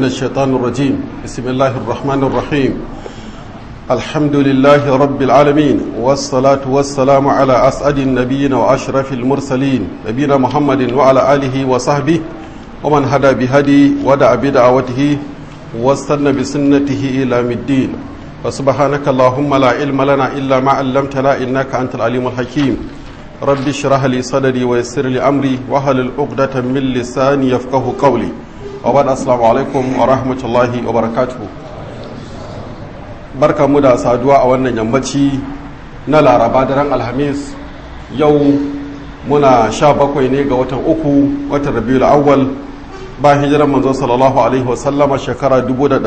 من الشيطان الرجيم بسم الله الرحمن الرحيم الحمد لله رب العالمين والصلاة والسلام على أسعد النبيين وأشرف المرسلين نبينا محمد وعلى آله وصحبه ومن هدى بهدي ودعا بدعوته واستنى بسنته إلى الدين وسبحانك اللهم لا علم لنا إلا ما علمتنا إنك أنت العليم الحكيم رب اشرح لي صدري ويسر لي أمري وهل العقدة من لساني يفقه قولي وبعد السلام عليكم ورحمة الله وبركاته barka mu da saduwa a wannan yammaci na laraba daren alhamis yau muna sha bakwai ne ga watan uku watan rabiul awwal ba hijiran manzo sallallahu alaihi wasallama shekara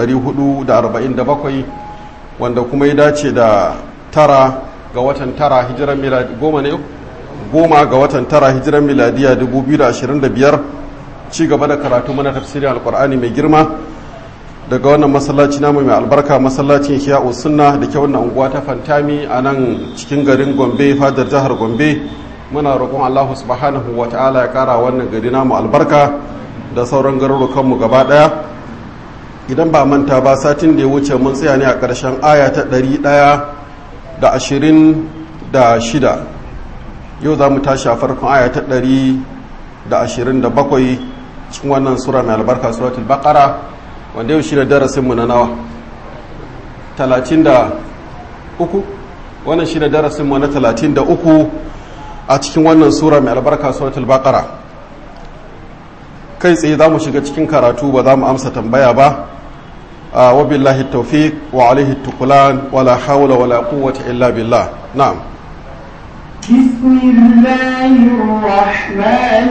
1447 wanda kuma ya dace da tara ga watan tara hijiran miladi goma ne goma ga watan tara hijiran miladiya 2025 ci gaba da karatu mana tafsirin alkur'ani mai girma daga wannan masallaci namu mai albarka masallacin hiya'u sunna da ke wannan unguwa ta fantami a nan cikin garin gombe fadar jihar gombe muna roƙon allahu subhanahu wa ta'ala ya ƙara wannan gari namu albarka da sauran garurukanmu gaba ɗaya idan ba manta ba satin da ya wuce mun tsaya ne a ƙarshen aya ta ɗari ɗaya da ashirin da shida yau za mu tashi a farkon aya ta ɗari da ashirin da bakwai cikin wannan sura mai albarka suratul baqara wanda yau shi ne darasinmu na nawa talatin da uku wannan shi ne darasinmu na talatin da uku a cikin wannan sura mai albarka suratul baqara kai tsaye za mu shiga cikin karatu ba za mu amsa tambaya ba wa billahi tawfiq wa alaihi tukulan wala hawla wala quwwata illa billah na'am بسم الله الرحمن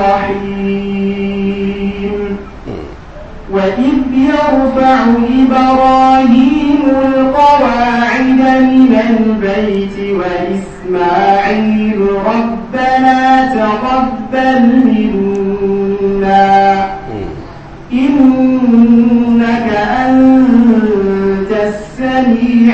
الرحيم وإذ يرفع إبراهيم القواعد من البيت وإسماعيل ربنا تقبل منا إنك أنت السميع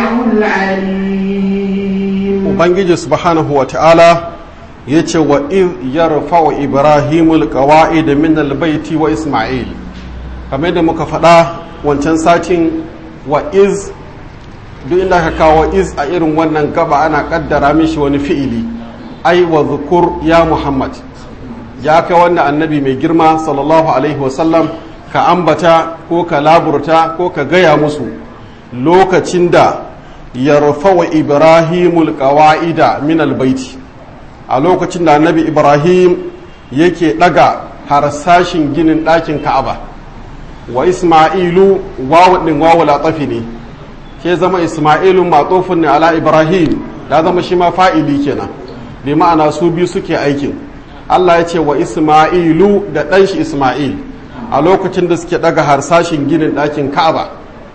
العليم ubangiji subhanahu wa ta'ala ya ce wa iz yarfa'u ibrahimul qawa'id min albayti wa isma'il kamar da muka faɗa wancan satin wa iz duk inda ka kawo iz a irin wannan gaba ana kaddara mishi wani fi'ili ai wa zukur ya muhammad ya kai wannan annabi mai girma sallallahu alaihi wasallam ka ambata ko ka laburta ko ka gaya musu lokacin da yarfa wa ibrahimul qawa'ida min albaiti a lokacin da annabi ibrahim yake daga harsashin ginin ɗakin ka'aba wa isma'ilu wawu din wawu latafi ne ke zama isma'ilu matsofin ne ala ibrahim da zama shi ma fa'ili kenan bi ma'ana su biyu suke aikin Allah ya ce wa isma'ilu da ɗan shi isma'il a lokacin da suke daga harsashin ginin ɗakin ka'aba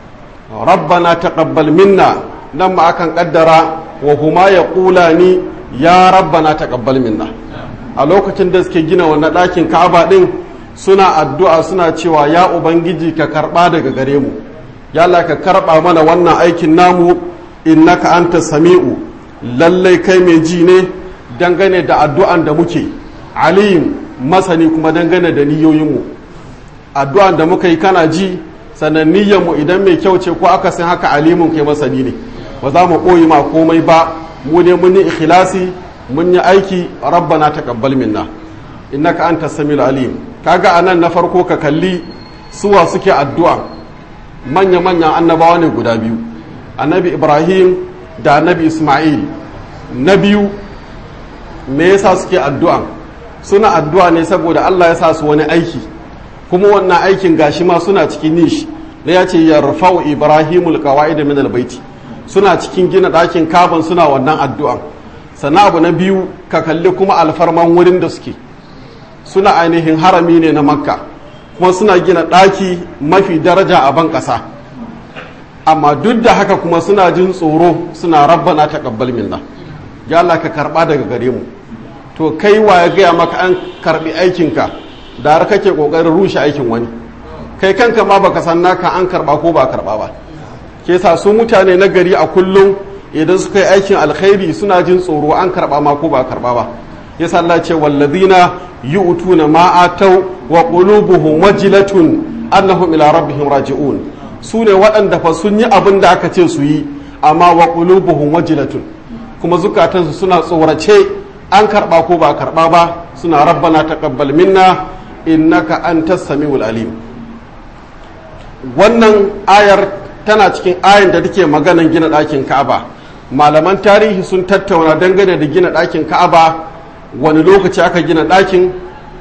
rabbana taqabbal minna nan ma akan kaddara wa huma ya kula ni ya rabbana taqabbal minna a lokacin da suke gina wannan ɗakin ka'aba ɗin suna addu'a suna cewa ya ubangiji ka karɓa daga gare mu ya Allah ka karɓa mana wannan aikin namu innaka anta sami'u lallai kai mai ji ne dangane da addu'an da muke alim masani kuma dangane da niyoyinmu addu'an da muka yi kana ji sannan mu idan mai kyau ce ko aka san haka alimun kai masani ne ba za mu ɓoye ma komai ba mu ne mun yi ikhlasi mun yi aiki rabbana taqabbal minna innaka anta samiul alim kaga anan na farko ka kalli suwa suke addu'a manya manyan annabawa ne guda biyu annabi ibrahim da annabi isma'il na biyu me yasa suke addu'a suna addu'a ne saboda Allah ya sa su wani aiki kuma wannan aikin gashi ma suna cikin nishi da ya ce yarfa'u ibrahimul qawaid min albayti suna cikin gina ɗakin kaban suna wannan addu'an sannan abu na biyu ka kalli kuma alfarman wurin da suke suna ainihin harami ne na makka kuma suna gina ɗaki mafi daraja a ban ƙasa amma duk da haka kuma suna jin tsoro suna rabbana taqabbal minna ya Allah ka karɓa daga gare mu to kai wa ya gaya maka an karɓi aikinka da har kake ƙoƙarin rushe aikin wani kai kanka ma baka san naka an karɓa ko ba karɓa ba ke sa su mutane na gari a kullum idan suka yi aikin alkhairi suna jin tsoro an karɓa ma ko ba karɓa ba yasa Allah ce wallazina yu'tuna ma atau wa qulubuhum wajilatun annahum ila rabbihim raji'un su ne waɗanda fa sun yi abin da aka ce su yi amma wa qulubuhum wajilatun kuma zukatansu suna tsorace an karba ko ba karba ba suna rabbana taqabbal minna innaka antas samiul alim wannan ayar tana cikin ayar da take maganan gina ɗakin Ka'aba malaman tarihi sun tattauna dangane da gina ɗakin Ka'aba wani lokaci aka gina ɗakin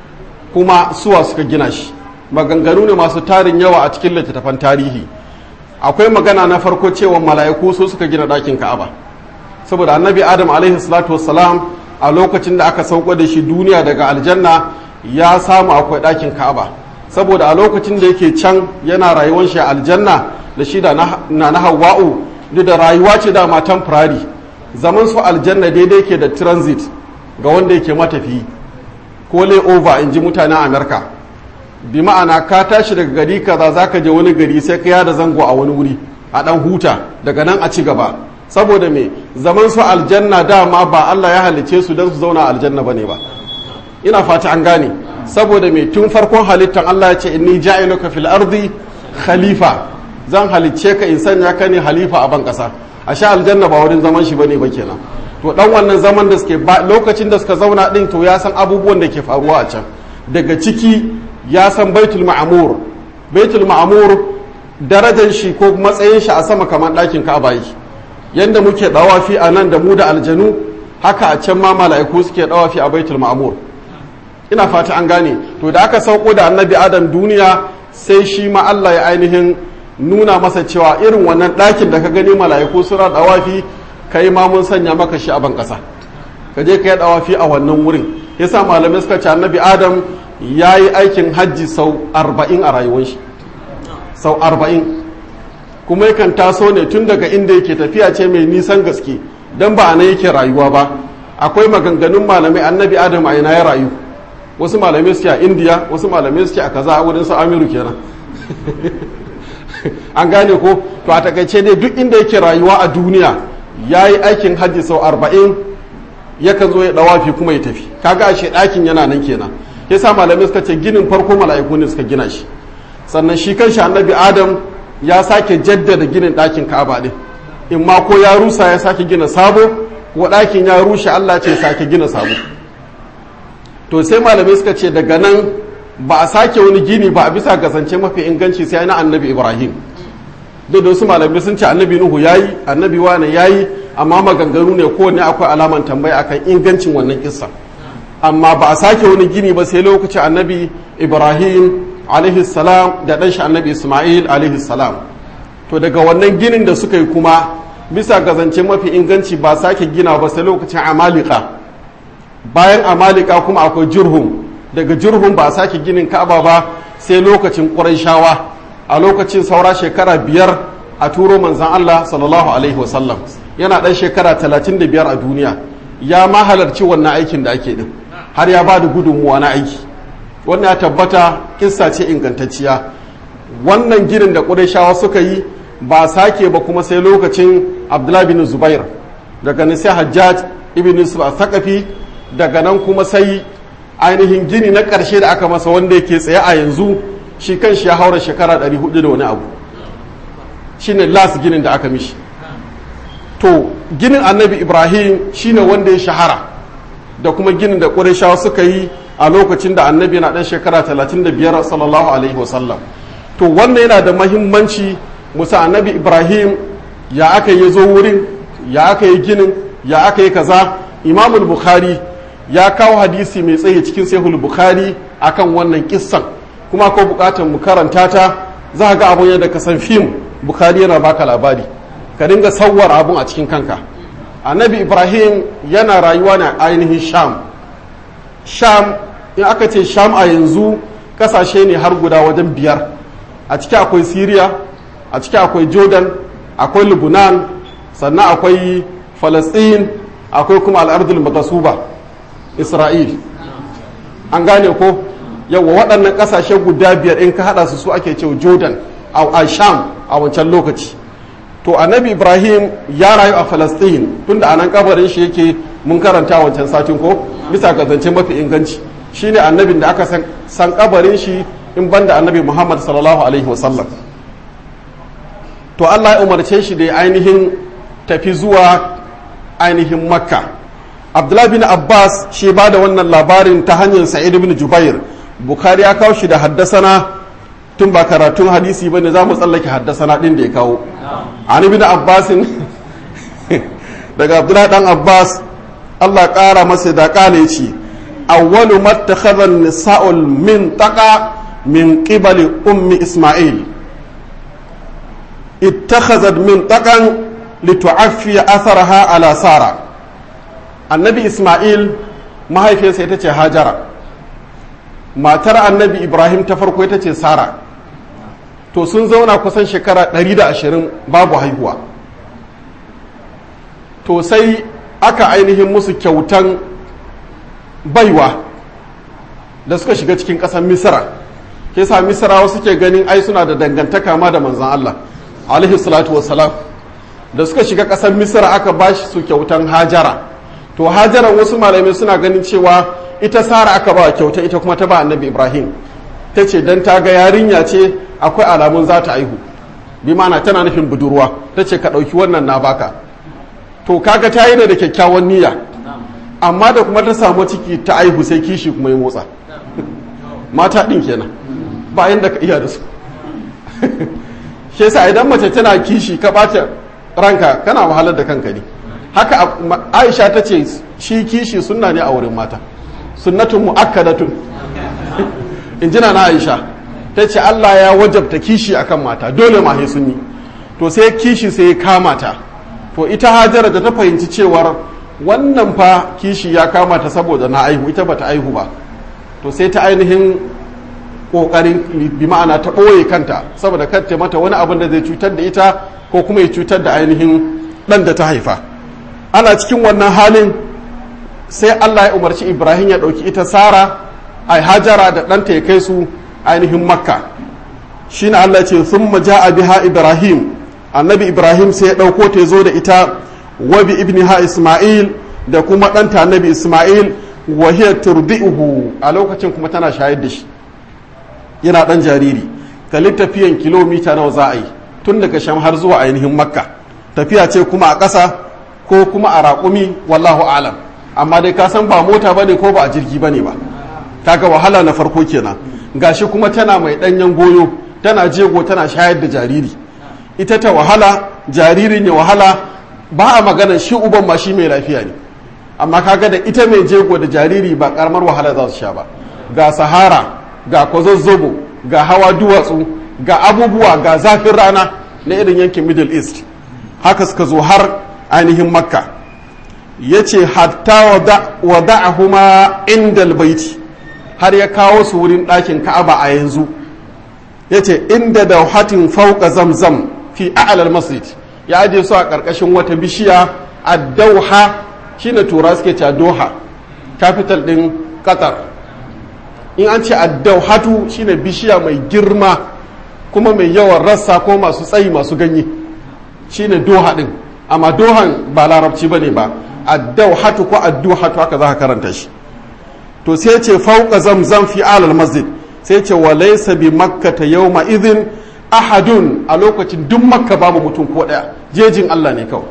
kuma suwa suka gina shi maganganu ne masu tarin yawa a cikin littattafan tarihi akwai magana na farko cewa mala'iku su suka gina ɗakin ka'aba saboda annabi adam alaihi salatu wassalam a lokacin da aka sauko da shi duniya daga aljanna ya samu akwai ɗakin ka'aba saboda a lokacin da yake can yana rayuwar shi a aljanna da shi da na na hawa'u duk da rayuwa ce da matan firari zaman su aljanna daidai ke da transit ga wanda yake matafiyi ko layover in ji mutanen amerika bi ma'ana ka tashi daga gari kaza za ka je wani gari sai ka yada zango a wani wuri a dan huta daga nan a ci gaba saboda me zaman su aljanna dama ba Allah ya halice su don su zauna aljanna bane ba ina fata an gane saboda me tun farkon halittar Allah ya ce inni ja'iluka fil ardi khalifa zan halicce ka in sanya ka ne halifa a ban kasa a sha aljanna ba wurin zaman shi bane ba kenan to dan wannan zaman da suke lokacin da suka zauna din to ya san abubuwan da ke faruwa a can daga ciki ya san baitul ma'amur baitul ma'amur darajar shi ko matsayin shi a sama kamar ɗakin ka'aba yi yanda muke dawafi a nan da mu da aljanu haka a can ma mala'iku suke dawafi a baitul ma'amur ina fata an gane to da aka sauko da annabi adam duniya sai shi ma Allah ya ainihin nuna masa cewa irin wannan ɗakin da ka gani mala'iku suna dawafi kai ma mun sanya maka shi a ban ƙasa ka je ka yi dawafi a wannan wurin yasa malamai suka ce annabi adam ya yi aikin hajji sau arba'in a rayuwar shi sau arba'in kuma yakan taso ne tun daga inda yake tafiya ce mai nisan gaske don ba a nan yake rayuwa ba akwai maganganun malamai annabi adam a ina ya rayu wasu malamai suke a indiya wasu malamai suke a kaza a wurin su amiru kenan an gane ko to a takaice ne duk inda yake rayuwa a duniya ya yi aikin hajji sau arba'in yakan zo ya dawafi kuma ya tafi kaga ashe ɗakin yana nan kenan yasa malamai suka ce ginin farko mala'iku ne suka gina shi sannan shi kanshi annabi adam ya sake jaddada ginin ɗakin ka'aba din in ma ko ya rusa ya sake gina sabo ko ɗakin ya rushe Allah ce sake gina sabo to sai malamai suka ce daga nan ba a sake wani gini ba a bisa kasance mafi inganci sai na annabi ibrahim duk da wasu malamai sun ce annabi nuhu yayi annabi wane yayi amma maganganu ne kowanne akwai alaman tambaya akan ingancin wannan kissa amma ba a sake wani gini ba sai lokacin annabi ibrahim alaihi salam da ɗan shi annabi ismail alaihi salam to daga wannan ginin da suka yi kuma bisa ga zance mafi inganci ba sake gina ba sai lokacin amalika bayan amalika kuma akwai jirhum daga jirhum ba a sake ginin ka'aba ba sai lokacin ƙurayshawa a lokacin saura shekara biyar a turo manzan allah sallallahu alaihi wasallam yana ɗan shekara talatin da biyar a duniya ya ma halarci wannan aikin da ake din har ya ba da gudunmuwa na aiki wannan ya tabbata kissa ce ingantacciya wannan ginin da ƙudashawa suka yi ba sake ba kuma sai lokacin abdullahi bin zubair daga nan sai hajjaj ibn yusuf a sakafi daga nan kuma sai ainihin gini na ƙarshe da aka masa wanda yake tsaye a yanzu shi kan shi ya haura shekara 400 da wani abu shine las ginin da aka mishi to ginin annabi ibrahim shine wanda ya shahara da kuma ginin da ƙurashawa suka yi a lokacin da annabi na ɗan shekara 35 sallallahu alaihi wasallam to wannan yana da mahimmanci musa annabi ibrahim ya aka yi zo wurin ya aka yi ginin ya aka yi kaza imamul bukhari ya kawo hadisi mai tsaye cikin sahihul bukhari akan wannan kissan kuma ko bukatar mu karanta ta za ga abun yadda ka san fim bukhari yana baka labari ka dinga sauwar abun a cikin kanka annabi ibrahim yana rayuwa ne ainihin sham sham in aka ce sham a yanzu kasashe ne har guda wajen biyar a ciki akwai syria a ciki akwai jordan akwai lebanon sannan akwai falastin akwai kuma al'ardul magasuba isra'il an gane ko yawa waɗannan ƙasashe guda biyar in ka haɗa su su ake cewa jordan a sham a wancan lokaci to annabi ibrahim ya rayu a falastin tunda a nan kabarin shi yake mun karanta wancan satin ko bisa ga zance mafi inganci shine annabin da aka san, san kabarin shi in banda annabi muhammad sallallahu alaihi wasallam to allah ya umarce shi da ya ainihin tafi zuwa ainihin makka abdullahi bin abbas shi ba da wannan labarin ta hanyar sa'id bin jubair bukhari ya kawo shi da haddasana tun ba karatun hadisi ba ne za mu tsallake haddasana ɗin da ya kawo an bin abbasin daga abdullahi dan abbas allah ƙara masa da ƙane ce awwalu mattakhadha nisa'ul min taqa min qibali ummi isma'il ittakhazat min taqan litu'affi atharaha ala sara annabi isma'il mahaifiyarsa ita ce hajara matar annabi ibrahim ta farko ita ce sara to sun zauna kusan shekara 120 babu haihuwa to sai aka ainihin musu kyautan baiwa da suka shiga cikin ƙasar misira ke sa misirawa suke ganin ai suna da dangantaka ma da manzan Allah alaihi salatu wassalam da suka shiga ƙasar misira aka ba shi su kyautan hajara to hajara wasu malamai suna ganin cewa ita sara aka ba kyauta ita kuma ta ba annabi ibrahim ta ce don ta ga yarinya ce akwai alamun za ta aihu bi mana tana nufin budurwa ta ce ka ɗauki wannan na baka to kaga ta yi da kyakkyawan niyya amma da kuma ta samu ciki ta aihu sai kishi kuma ya motsa mata ɗin kenan bayan da ka iya da su shi yasa idan mace tana kishi ka ɓata ranka kana wahalar da kanka ne haka aisha ta ce shi kishi sunna ne a wurin mata sunnatun mu'akkadatun in jina na aisha ta ce allah ya wajabta kishi akan mata dole ma sun yi to sai kishi sai ya kama ta to ita hajara da ta fahimci cewar wannan fa kishi ya kama ta saboda na aihu ita bata aihu ba to sai ta ainihin kokarin bi ma'ana ta ɓoye kanta saboda kar ta mata wani abin da zai cutar da ita ko kuma ya cutar da ainihin ɗan da ta haifa ana cikin wannan halin sai allah ya umarci ibrahim ya ɗauki ita sara a hajara da ɗanta ya kai su ainihin makka shi na allah ce sun a biha ibrahim annabi ibrahim sai ya ɗauko ta zo da ita wabi ibniha isma'il da kuma ɗanta annabi isma'il wahiyar turbi'uhu a lokacin kuma tana shayar da shi yana ɗan jariri kalli tafiyan kilomita nawa za a yi tun daga sham har zuwa ainihin makka tafiya ce kuma a ƙasa ko kuma a raƙumi wallahu alam amma dai ka san ba mota bane ko ba a jirgi bane ba kaga wahala na farko kenan gashi kuma tana mai ɗanyen goyo tana jego tana shayar da jariri ita ta wahala jaririn ya wahala ba a magana shi uban ma shi mai lafiya ne amma kaga da ita mai jego da jariri ba karamar wahala za su sha ba ga sahara ga kwazazzobo ga hawa duwatsu ga abubuwa ga zafin rana na irin yankin middle east haka suka zo har ainihin makka ya ce hatta wada'ahuma inda albaiti har ya kawo su wurin ɗakin ka'aba a yanzu ya ce inda da hatin fauka zamzam fi a'alal masjid ya aje su a ƙarƙashin wata bishiya a dauha shine tura suke ce doha capital ɗin qatar in an ce addauhatu shine bishiya mai girma kuma mai yawan rassa ko masu tsayi masu ganye shine doha din amma dohan ba larabci bane ba addauhatu ko adduhatu haka za ka karanta shi to sai ce fauka zamzam fi alal masjid sai ce wa laysa bi makkata yawma idhin ahadun a lokacin duk makka babu mutum ko daya jejin Allah ne kawai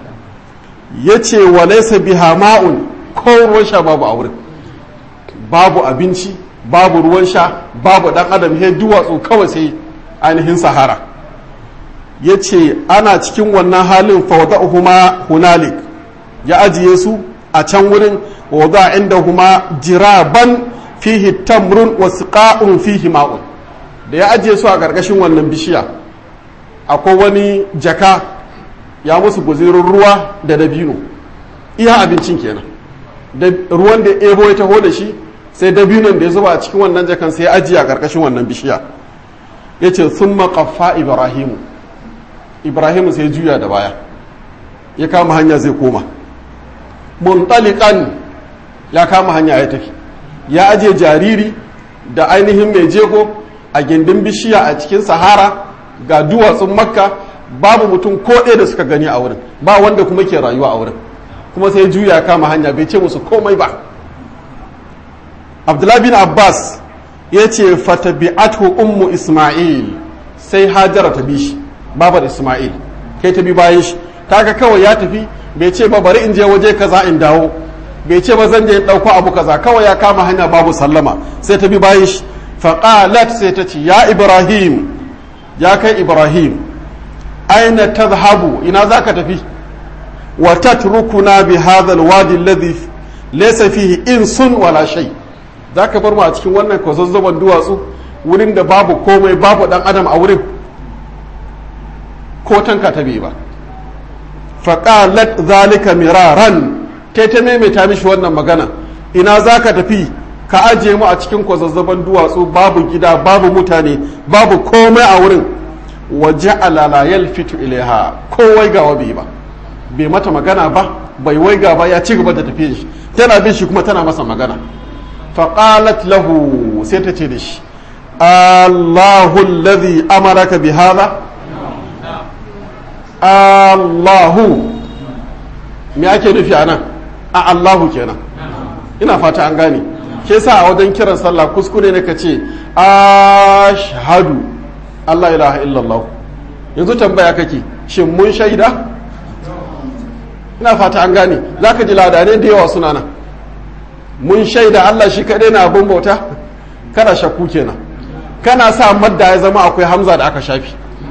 yace wa laysa biha ma'un ko ruwan sha babu a wurin babu abinci babu ruwan sha babu dan adam he duwatsu kawai sai ainihin sahara ya ce ana cikin wannan halin fawda'uhuma hunalik ya ajiye su a can wurin wada inda huma jiraban fihi tamrun wa siqa'un fihi ma'un da ya ajiye su a ƙarƙashin wannan bishiya akwai wani jaka ya musu guzirin ruwa da dabino iya abincin kenan da ruwan da ebo ya taho da shi sai dabinon da ya zuba a cikin wannan jakan sai ya ajiye a ƙarƙashin wannan bishiya ya ce sun maƙafa ibrahimu ibrahimu sai juya da baya ya kama hanya zai koma muntalikan ya kama hanya ya tafi ya ajiye jariri da ainihin mai jego a gindin bishiya a cikin sahara ga duwatsun makka babu mutum ko ɗaya da suka gani a wurin ba wanda kuma ke rayuwa a wurin kuma sai juya kama hanya bai ce musu komai ba abdullahi bin abbas ya ce fatabi'atu ummu isma'il sai hajara ta bi shi babar isma'il kai ta bi bayan shi kaga kawai ya tafi bai ce ba bari in je waje kaza in dawo bai ce ba zan je in ɗauko abu kaza kawai ya kama hanya babu sallama sai ta bi bayan shi faqalat sai ta ce ya ibrahim ya kai ibrahim aina tadhhabu ina zaka tafi wa tatrukuna bi hadha alwadi alladhi laysa fihi insun wala shay zaka bar mu a cikin wannan kwazazzaban duwatsu wurin da babu komai babu dan adam a wurin ko tanka ta bai ba faqalat zalika miraran kai ta maimaita mishi wannan magana ina zaka tafi ka aje mu a cikin kwazazzaban duwatsu babu gida babu mutane babu komai a wurin waje alala yalfitu ilaiha ko waigawa bai ba bai mata magana ba bai waiga ba ya ci gaba da tafiya shi tana bin shi kuma tana masa magana faqalat lahu sai ta ce da shi Allahu alladhi amaraka bi hadha Allahu me ake nufi anan a Allahu kenan ina fata an gane ke sa a wajen kiran sallah kuskure ne ka ce ashhadu Allah ilaha illallah yanzu tambaya kake shin mun shaida ina fata an gane za ka ji ladane da yawa suna nan mun shaida Allah shi kaɗai na abin bauta kana shakku kenan kana sa madda ya zama akwai hamza da aka shafi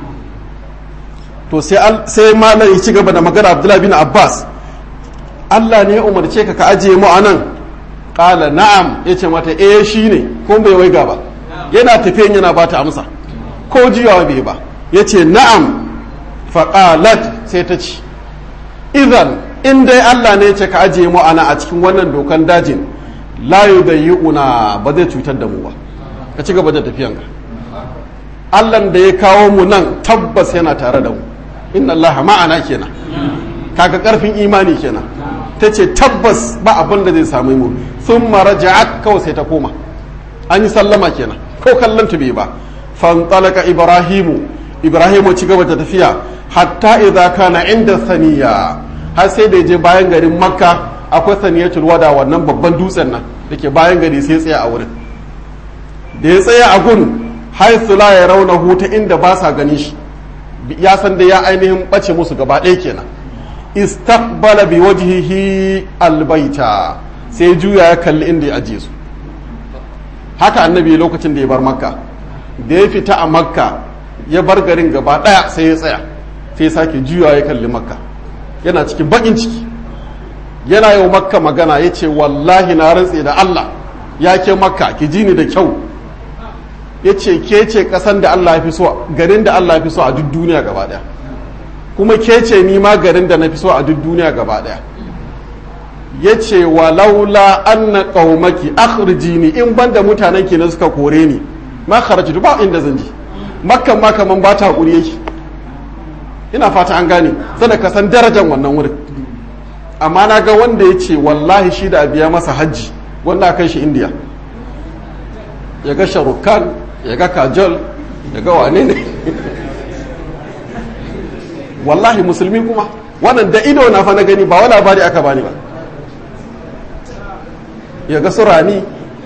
to sai malam ya ci gaba da magana abdullahi bin abbas Allah ne ya umarce ka ka ajiye mu a nan ƙala na'am ya ce mata eh shi ne kuma bai waiga ba yana tafiyan yana ba ta amsa ko jiyawa bai ba ya ce na'am faƙalat sai ta ci idan in dai Allah ne ce ka ajiye mu ana a cikin wannan dokan dajin layu da yi una ba zai cutar da mu ba ka ci gaba da tafiyan ka Allah da ya kawo mu nan tabbas yana tare da mu inna Allah ma'ana kenan kaga karfin imani kenan ta ce tabbas ba abin da zai same mu sun maraja'at kawai sai ta koma an yi sallama kenan ko kallon ta bai ba fantalaka ibrahimu ibrahimu ci gaba da tafiya hatta idza kana inda saniya har sai da je bayan garin makka akwai saniyatul wada wannan babban dutsen nan da ke bayan gari sai tsaya a wurin da ya tsaya a gun haithu la ya rauna huta inda ba sa ganin shi ya san da ya ainihin bace musu gaba ɗaya kenan istaqbala bi wajhihi albaita sai juya ya kalli inda ya ajiye su haka annabi lokacin da ya bar makka da ya fita a makka ya bar garin gaba ɗaya sai ya tsaya sai sake juya ya kalli makka yana cikin bakin ciki yana yau makka magana ya ce wallahi na rantse da allah ya ke makka ki ji ni da kyau ya ce ke ce kasan da allah ya fi so garin da allah ya fi so a duk duniya gaba ɗaya kuma ke ce ni ma garin da na fi so a duk duniya gaba ɗaya ya ce walaula anna qaumaki akhrijini in banda mutanen ki na suka kore ni ma kharajtu ba inda zan ji makkan ma kaman ba ta hakuri yake ina fata an gane sada ka san darajar wannan wurin amma na ga wanda ya ce wallahi shi da biya masa hajji wanda aka shi indiya ya ga sharukan ya ga kajol ya ga wane ne wallahi musulmi kuma wannan da ido na fa na gani ba wani labari aka bani ba ya ga surani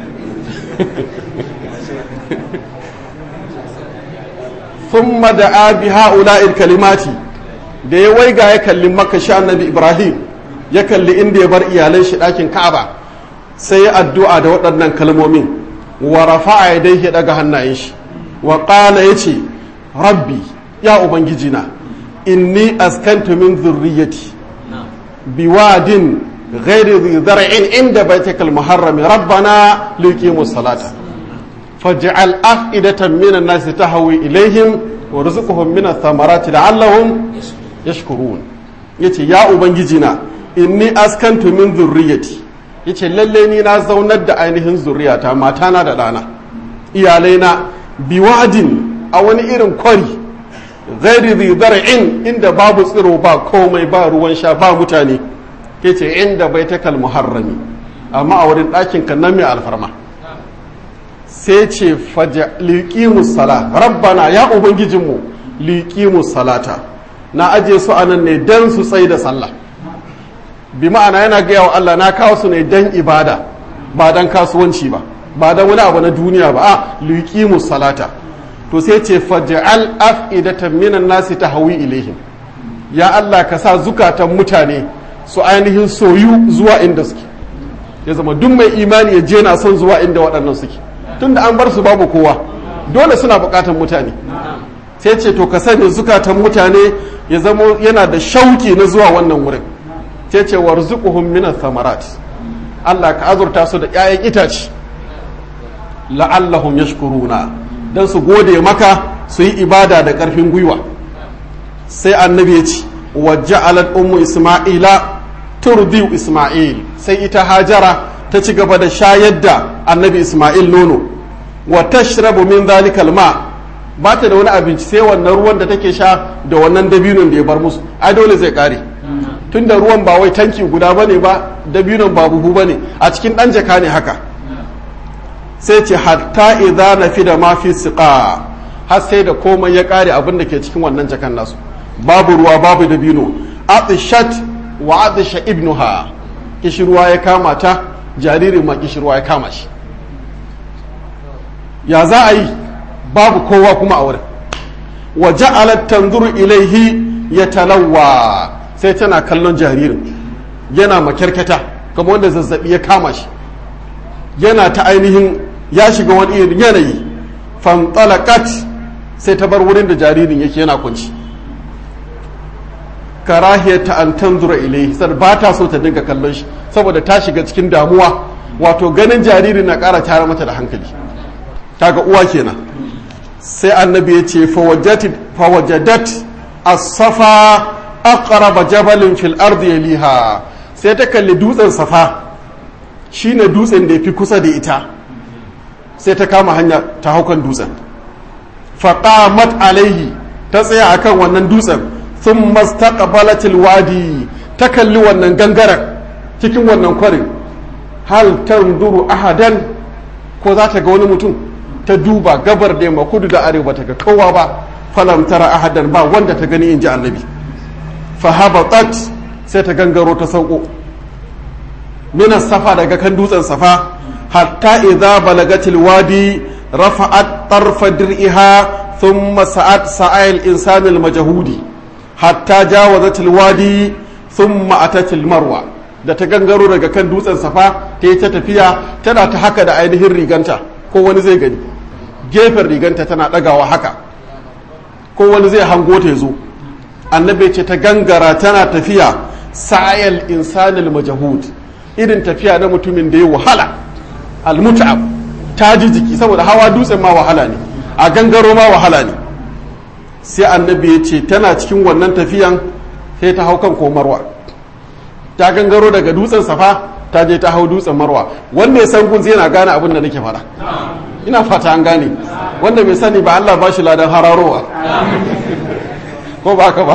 ثم دعا بهؤلاء الكلمات da ya waiga ya kalli makka shi annabi ibrahim ya kalli inda ya bar iyalan shi ɗakin ka'aba sai ya addu'a da waɗannan kalmomin wa rafa'a ya dai ya daga hannayen shi wa ƙala ya ce rabbi ya ubangijina inni askantu min zurriyati biwadin ghairi dhi zar'in inda baitikal muharrami rabbana liqimus salata faj'al af'idatan minan nasi tahwi ilaihim warzuqhum min ath-thamarati la'allahum yashkurun yace ya ubangiji na inni askantu min zurriyati yace lalle ni na zaunar da ainihin zurriyata matana da ɗana iyalaina biwadin a wani irin kwari ghairi dhi zar'in inda babu tsiro ba komai ba ruwan sha ba mutane yace inda baitakal muharrami amma a wurin ɗakin kan nan mai alfarma sai ce liƙimus sala rabbana ya ubangijinmu liƙimus salata na aje su a nan ne don su tsaye da sallah bi ma'ana yana gaya wa Allah na kawo su ne don ibada ba don kasuwanci ba ba da wani abu na duniya ba a liqimu salata to sai ce faj'al af'idatan minan nasi tahwi ilaihim ya Allah ka sa zukatan mutane su ainihin soyu zuwa inda suke ya zama duk mai imani ya je na son zuwa inda waɗannan suke tunda an bar su babu kowa dole suna buƙatan mutane sai ce to ka sani zukatan mutane ya zama yana da shauki na zuwa wannan wurin sai ce warzuquhum minas samarat Allah ka azurta su da 'ya'yan itace la'allahum yashkuruna dan su gode maka su yi ibada da ƙarfin gwiwa sai annabi ya ce wa ja'alat ummu isma'ila turdiu isma'il sai ita hajara ta ci gaba da shayar da annabi isma'il nono wa tashrabu min zalikal ma ba ta da wani abinci sai wannan ruwan da take sha da wannan dabinon da ya bar musu ai dole zai kare tunda ruwan ba wai tanki guda bane ba dabinon ba buhu bane a cikin dan jaka ne haka sai ce hatta idza nafida ma fi siqa har sai da komai ya kare abin da ke cikin wannan jakan nasu babu ruwa babu dabino atishat wa atisha ibnuha kishirwa ya kama ta jaririn ma kishirwa ya kama shi ya za a yi babu kowa kuma a wurin wa ja'alat tanzuru ilaihi yatalawwa sai tana kallon jaririn yana makyarkata kamar wanda zazzabi ya kama shi yana ta ainihin ya shiga wani irin yanayi fantalaqat sai ta bar wurin da jaririn yake yana kunci karahiyata an tanzura ilaihi sai ba ta so ta dinga kallon shi saboda ta shiga cikin damuwa wato ganin jaririn na ƙara tara mata da hankali kaga uwa kenan sai annabi ya ce fawajadat as-safa aqraba jabalin fil ardi yaliha sai ta kalli dutsen safa shine dutsen da yafi kusa da ita sai ta kama hanya ta haukan dutsen faqamat alaihi ta tsaya akan wannan dutsen thumma istaqbalat wadi ta kalli wannan gangaren cikin wannan kwarin hal tanzuru ahadan ko za ta ga wani mutum ta duba gabar da yamma kudu da arewa ta ga kowa ba falam tara ahadan ba wanda ta gani in ji annabi fa habatat sai ta gangaro ta sauko min safa daga kan dutsen safa hatta idza balagatil wadi rafa'at tarfa dir'iha thumma sa'at sa'il insanil majhudi hatta jawazatil wadi thumma atatil marwa da ta gangaro daga kan dutsen safa ta yi ta tafiya tana ta haka da ainihin riganta ko wani zai gani gefen riganta tana ɗagawa haka ko wani zai hango ta zo annabi ce ta gangara tana tafiya sa'ayal insanil majahud irin tafiya na mutumin da ya wahala almut'ab ta ji jiki saboda hawa dutsen ma wahala ne a gangaro ma wahala ne sai annabi ya ce tana cikin wannan tafiyan sai ta hau kan komarwa ta gangaro daga dutsen safa ta je ta hau dutsen marwa wanda ya san gun zai na gane abin da nake fara ina fata an gane wanda bai sani ba Allah ba shi ladan hararowa ko ba ka ba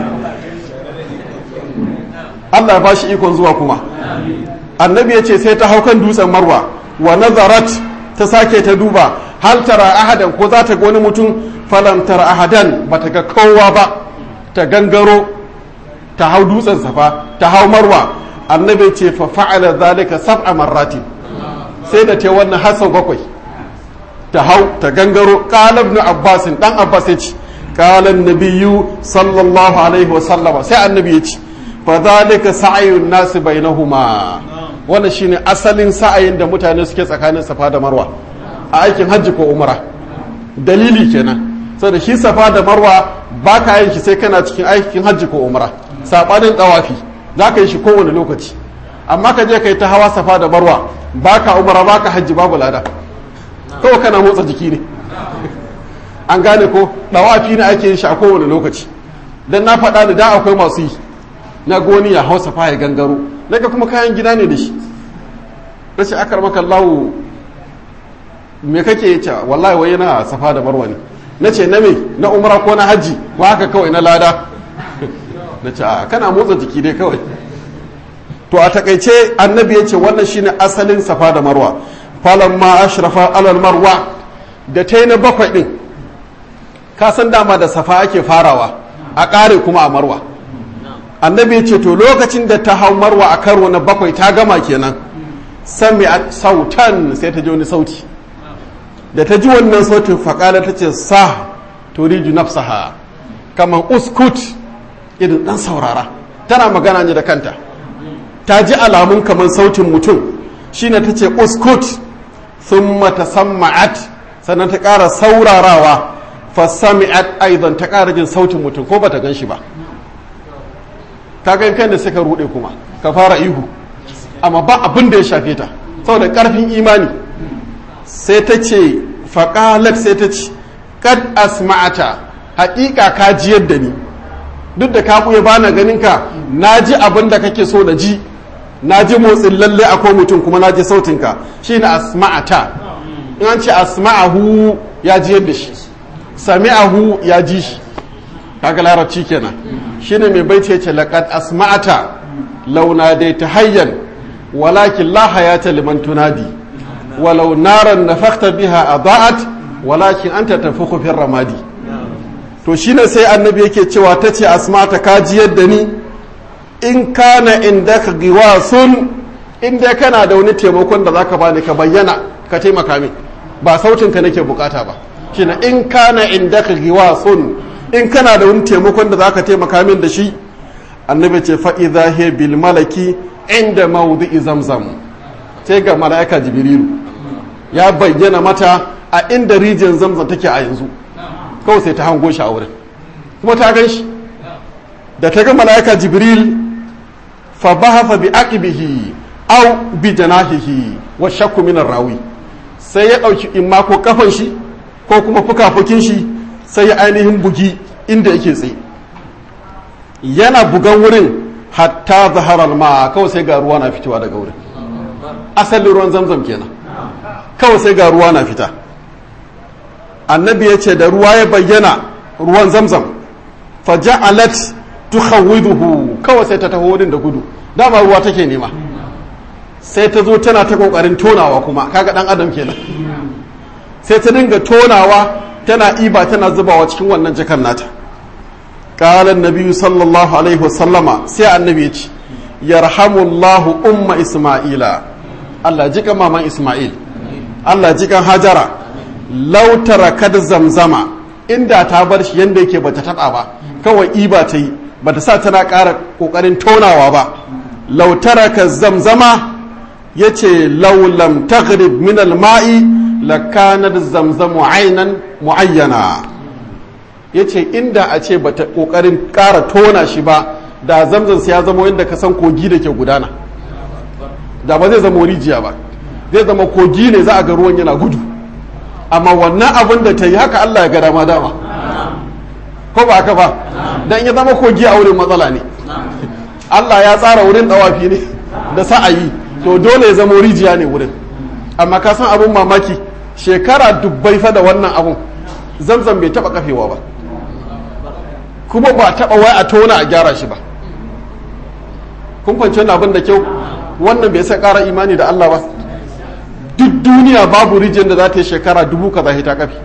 Allah ya ba shi ikon zuwa kuma annabi ya ce sai ta hau kan dutsen marwa wa nazarat ta sake ta duba hal tara ahadan ko za ta ga wani mutum falam tara ahadan ba ta ga kowa ba ta gangaro ta hau dutsen safa ta hau marwa annabi ce fa fa'ala zalika sab'a marratin sai da ta wannan hasan bakwai ta hau ta gangaro qala ibn abbas dan abbas ya ce qala an-nabiyyu sallallahu alaihi wa sallama sai annabi ya ce fa zalika sa'yun nas bainahuma wannan shine asalin sa'ayin da mutane suke tsakanin safa da marwa a aikin hajji ko umra dalili kenan saboda shi safa da marwa ba ka yin shi sai kana cikin aikin hajji ko umra sabanin tawafi za ka yi shi kowane lokaci amma ka je ka yi ta hawa safa da marwa ba ka umara ba ka hajji babu lada kawai kana motsa jiki ne an gane ko tawafi ne ake yin shi a kowane lokaci dan na faɗa da da akwai masu yi na goni ya hau safa ya gangaro daga kuma kayan gida ne da shi na ce akar maka lawo me kake ce wallahi wai yana safa da marwa ne na ce na me na umara ko na hajji ba haka kawai na lada na ce a kana motsa jiki dai kawai to a takaice annabi ya ce wannan shine asalin safa da marwa falon ma ashrafa alal marwa da ta yi na bakwai din ka san dama da safa ake farawa a ƙare kuma a marwa annabi ya ce to lokacin da ta hau marwa a karo na bakwai ta gama kenan sami'at sautan sai ta ji wani sauti da ta ji wannan sautin faƙala ta ce sa turiju nafsaha kamar uskut irin ɗan saurara tana magana ne da kanta ta ji alamun kamar sautin mutum shine ta ce uskut sun mata samma'at sannan ta ƙara saurarawa fasami'at aidan ta ƙara jin sautin mutum ko bata gan shi ba ta gan kan da suka ruɗe kuma ka fara ihu amma ba abin da ya shafe ta saboda ƙarfin imani sai ta ce faƙalat sai ta ce kad asma'ata haƙiƙa ka ji yadda ni duk da ka ɓuya bana ganin ka na ji abin da kake so na ji na ji motsin lalle akwai mutum kuma na ji sautinka shi na asma'ata in an ce asma'ahu ya ji yadda shi sami'ahu ya ji shi kaga larabci kenan shine mai baiti yace laqad asma'ata launa dai ta hayyan walakin la hayata liman tunadi walau naran nafakhta biha adaat walakin anta tafukhu fi ramadi to shine sai annabi yake cewa tace asma'ata kaji yadda ni in kana indaka giwasun inda kana da wani taimakon da zaka bani ka bayyana ka taimaka min ba sautin ka nake bukata ba shine in kana indaka giwasun in kana da wani taimakon da zaka taimaka min da shi annabi ce fa idha hiya bil malaki inda mawdi'i zamzam sai ga malaika jibrilu ya bayyana mata a inda rijiyar zamzam take a yanzu kawai sai ta hango shi a wurin kuma ta gan shi da ta ga malaika jibril fa bahafa bi aqibihi aw bi janahihi wa shakku min rawi sai ya dauki imma ko kafan shi ko kuma fukafukin shi sai ya ainihin bugi inda yake tsaye yana bugan wurin hatta zaharar ma kawai sai ga ruwa na fitowa daga wurin asalin ruwan zamzam kenan kawai sai ga ruwa na fita annabi ya ce da ruwa ya bayyana ruwan zamzam faja'alat tukhawwiduhu kawai sai ta taho wurin da gudu dama ruwa take nema sai ta zo tana ta kokarin tonawa kuma kaga dan adam kenan sai ta dinga tonawa tana iba tana zubawa cikin wannan jakan nata qala annabi sallallahu alaihi wasallama sai annabi ya ce yarhamullahu umma isma'ila Allah jikan maman isma'il Allah jikan hajara law tarakat zamzama inda ta bar shi yanda yake bata taba ba kawai iba ta yi bata sa tana ƙara ƙoƙarin tonawa ba law taraka zamzama yace law lam taghrib min al-ma'i lakanat zamzamu aynan muayyana yace inda a ce bata kokarin ƙara tona shi ba da zamzam ya zama yadda ka san kogi da ke gudana da ba zai zama rijiya ba zai zama kogi ne za a ga ruwan yana gudu amma wannan abin da ta yi haka Allah ya ga dama dama ko ba haka ba dan ya zama kogi a wurin matsala ne Allah ya tsara wurin dawafi ne da sa'ayi to dole ya zama rijiya ne wurin amma ka san abin mamaki shekara dubbai fa da wannan abun zamzam bai taba kafewa ba kuma ba taba wai a tona a gyara shi ba kun fahimci wannan abin da kyau wannan bai sai kara imani da Allah ba duk duniya babu rijiyar da za ta yi shekara dubu kaza ta kafi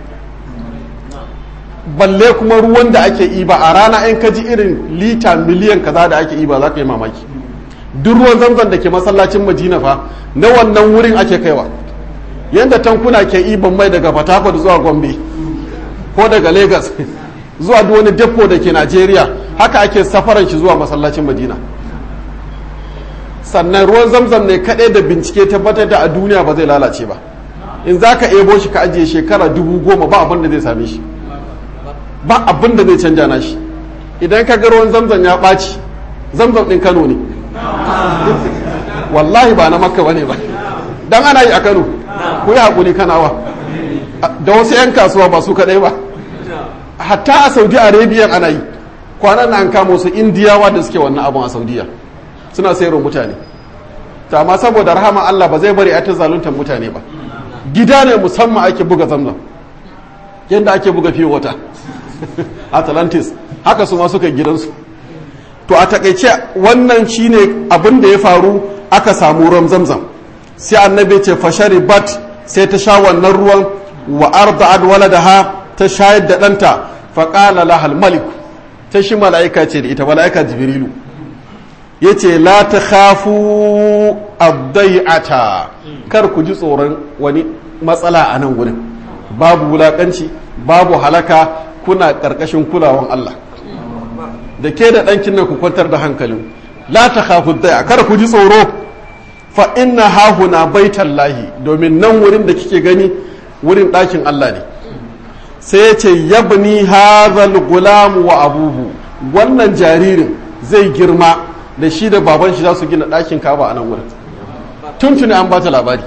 balle kuma ruwan da ake iba a rana in ka ji irin lita miliyan kaza da ake iba za ka yi mamaki duk ruwan zamzam da ke masallacin madina fa na wannan wurin ake kaiwa yadda tankuna ke iban mai daga fatakwal zuwa gombe ko daga lagos zuwa duk wani depo da ke najeriya haka ake safaran shi zuwa masallacin madina sannan ruwan zamzam ne kaɗai da bincike tabbatar da a duniya ba zai lalace ba in za ka ebo shi ka ajiye shekara dubu goma ba abin da zai same shi ba abin da zai canja na shi idan ka ga ruwan zamzam ya ɓaci zamzam ɗin kano ne wallahi ba na makka bane ba dan ana yi a kano ku yi haƙuri kanawa da wasu 'yan kasuwa ba su kaɗai ba hatta a saudi arabia ana yi kwanan na an kama wasu indiyawa da suke wannan abin a saudiya suna sayarwa mutane ta amma saboda rahama allah ba zai bari a ta zaluntar mutane ba gida ne musamman ake buga zamzam yadda ake buga fiye wata atlantis haka su ma suka gidansu to a takaice wannan shine abin da ya faru aka samu ruwan zamzam sai annabi ce fashari bat sai ta sha wannan ruwan wa arda'at waladaha ta shayar da ɗanta faƙala lahal malik ta shi mala'ika ce da ita mala'ika jibrilu yace la takhafu ad-dai'ata kar ku ji tsoron wani matsala a nan gurin babu wulakanci babu halaka kuna karkashin kulawan Allah da ke da ɗankin nan ku kwantar da hankalin la takhafu ad-dai'a kar ku ji tsoro fa inna hahuna baitan lahi domin nan wurin da kike gani wurin ɗakin Allah ne sai ya ce yabni hazal gulam wa abuhu wannan jaririn zai girma da shi da baban shi za su gina ɗakin kaba a nan wurin tuntuni an bata labari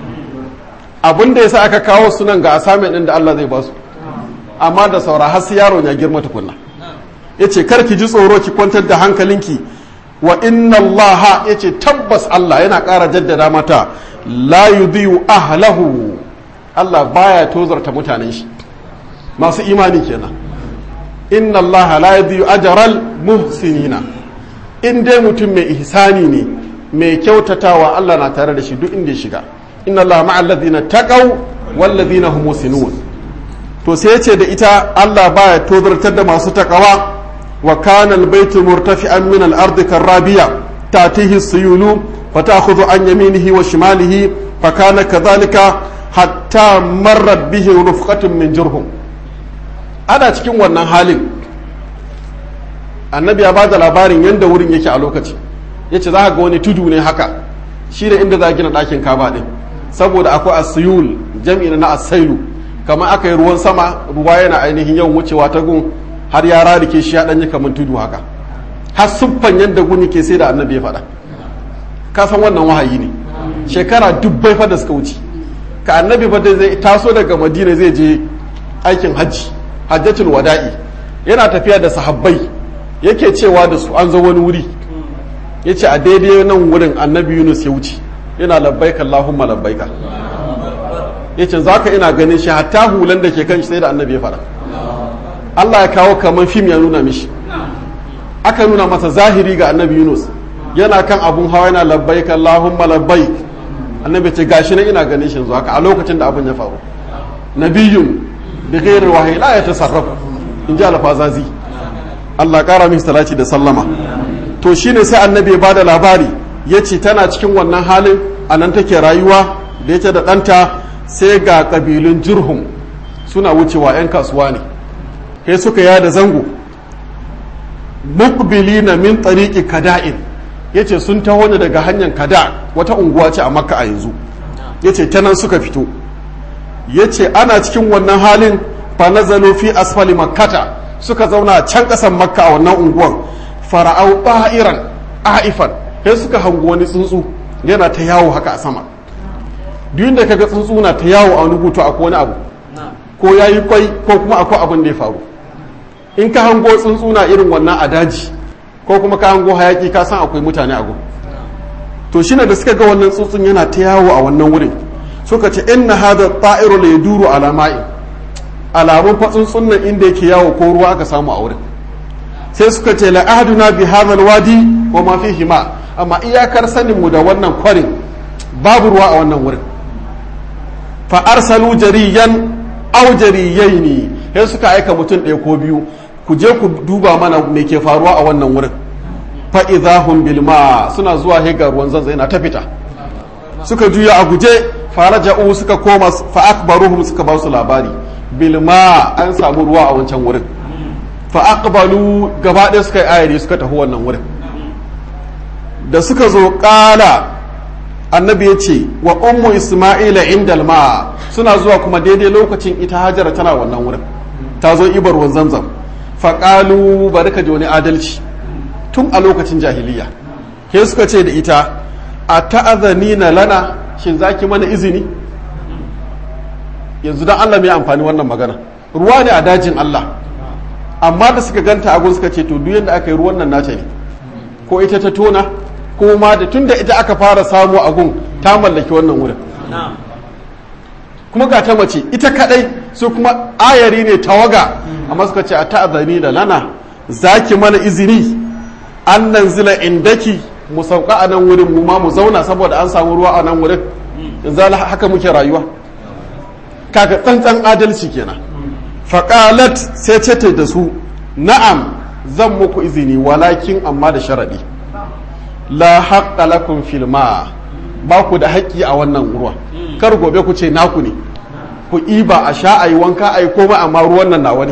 abin da yasa aka kawo sunan ga asamin ɗin da Allah zai ba su amma da saura har sai yaron ya girma tukunna ya ce kar ki ji tsoro ki kwantar da hankalinki wa inna Allah ya ce tabbas Allah yana ƙara jaddada mata la yudhi'u ahlahu Allah baya tozarta mutanen shi masu imani kenan inna Allah la yudhi'u ajral muhsinina in dai mutum mai ihsani ne mai kyautatawa Allah na tare da shi duk inda ya shiga inna Allah ma'al ladina taqaw wal ladina hum muhsinun to sai ya ce da ita Allah baya tozartar da masu takawa وكان البيت مرتفعا من الأرض كالرابية تأتيه السيول فتأخذ عن يمينه وشماله فكان كذلك حتى مرت به رفقة من جرهم أنا cikin wannan halin annabi ya bada labarin yadda wurin yake a lokaci ya ce za ka ga wani tudu ne haka shi da inda za a gina ɗakin kaba ɗin saboda akwai asiyul jam'i na asailu kamar aka yi ruwan sama ruwa yana ainihin yawan wucewa ta gun har ya rarike shi ya ɗanyi kamar tudu haka har siffan yadda guni ke sai da annabi ya faɗa ka san wannan wahayi ne shekara dubbai fa da suka wuce ka annabi fa zai taso daga madina zai je aikin hajji hajjatul wada'i yana tafiya da sahabbai yake cewa da su an zo wani wuri ya ce a daidai nan wurin annabi yunus ya wuce yana labbaika allahumma labbaika ya ce za ka ina ganin shi hatta hulan da ke kan shi sai da annabi ya faɗa Allah ya kawo kamar fim ya nuna mishi aka nuna masa zahiri ga annabi Yunus yana kan abun hawa yana labbaik Allahumma labbaik annabi ce gashi nan ina ganin shi yanzu haka a lokacin da abun ya faru nabiyyun bi ghairi wahyi la yatasarrafu in ji alfazazi Allah kara mishi salati da sallama to shine sai annabi ya bada labari yace tana cikin wannan halin anan take rayuwa da yake da ɗanta sai ga kabilun jurhum suna wucewa 'yan kasuwa ne sai suka yada zango mukbilina min tariqi kada'in yace sun taho ne daga hanyar kada wata unguwa ce a makka a yanzu yace ta nan suka fito yace ana cikin wannan halin fa nazalu fi asfali makkata suka zauna can kasan makka a wannan unguwan fara'au ba'iran aifan sai suka hango wani tsuntsu yana ta yawo haka a sama duk da kaga tsuntsu na ta yawo a wani hutu akwai wani abu ko yayi kwai ko kuma akwai abin da ya faru in ka hango tsuntsuna irin wannan a daji ko kuma ka hango hayaki ka san akwai mutane a gun to shine da suka ga wannan tsuntsun yana ta yawo a wannan wurin suka ce inna hadha ta'iru la yaduru ala ma'i alamun fa tsuntsun nan inda yake yawo ko ruwa aka samu a wurin sai suka ce la ahduna bi hadha alwadi wa ma fihi ma amma iyakar sanin mu da wannan kwarin babu ruwa a wannan wurin fa arsalu jariyan aw jariyaini sai suka aika mutum ɗaya ko biyu ku je ku duba mana me ke faruwa a wannan wurin fa idahum bil ma suna zuwa he ga ruwan zanzai na ta fita suka juya a guje faraja'u suka koma fa akbaruhum suka ba su labari bil ma an samu ruwa a wancan wurin fa aqbalu gaba ɗaya suka yi ayari suka tafi wannan wurin da suka zo ƙala annabi ya ce wa ummu isma'ila indal ma suna zuwa kuma daidai lokacin ita hajara tana wannan wurin ta zo ibar ruwan zamzam faƙalu bari ka ji wani adalci tun a lokacin jahiliya ke suka ce da ita a ta'azani na lana shin za ki mana izini yanzu don allah mai amfani wannan magana ruwa ne a dajin allah amma da suka ganta agun suka ce to duk yadda aka yi ruwan nan nata ne ko ita ta tona ko ma da tun da ita aka fara samu agun ta mallaki wannan wurin kuma ga ta mace ita kadai su kuma ayari ne tawaga amma suka ce a ta'azani da lana zaki mana izini an nan zila indaki mu sauka a nan wurin mu ma mu zauna saboda an samu ruwa a nan wurin yanzu haka muke rayuwa kaga tsantsan adalci kenan faƙalat sai ce da su na'am zan muku izini walakin amma da sharaɗi la haqqa lakum fil ma ba ku da haƙƙi a wannan ruwa kar gobe ku ce naku ne ku iba a sha ayi wanka ayi komai amma ruwan nan nawa ne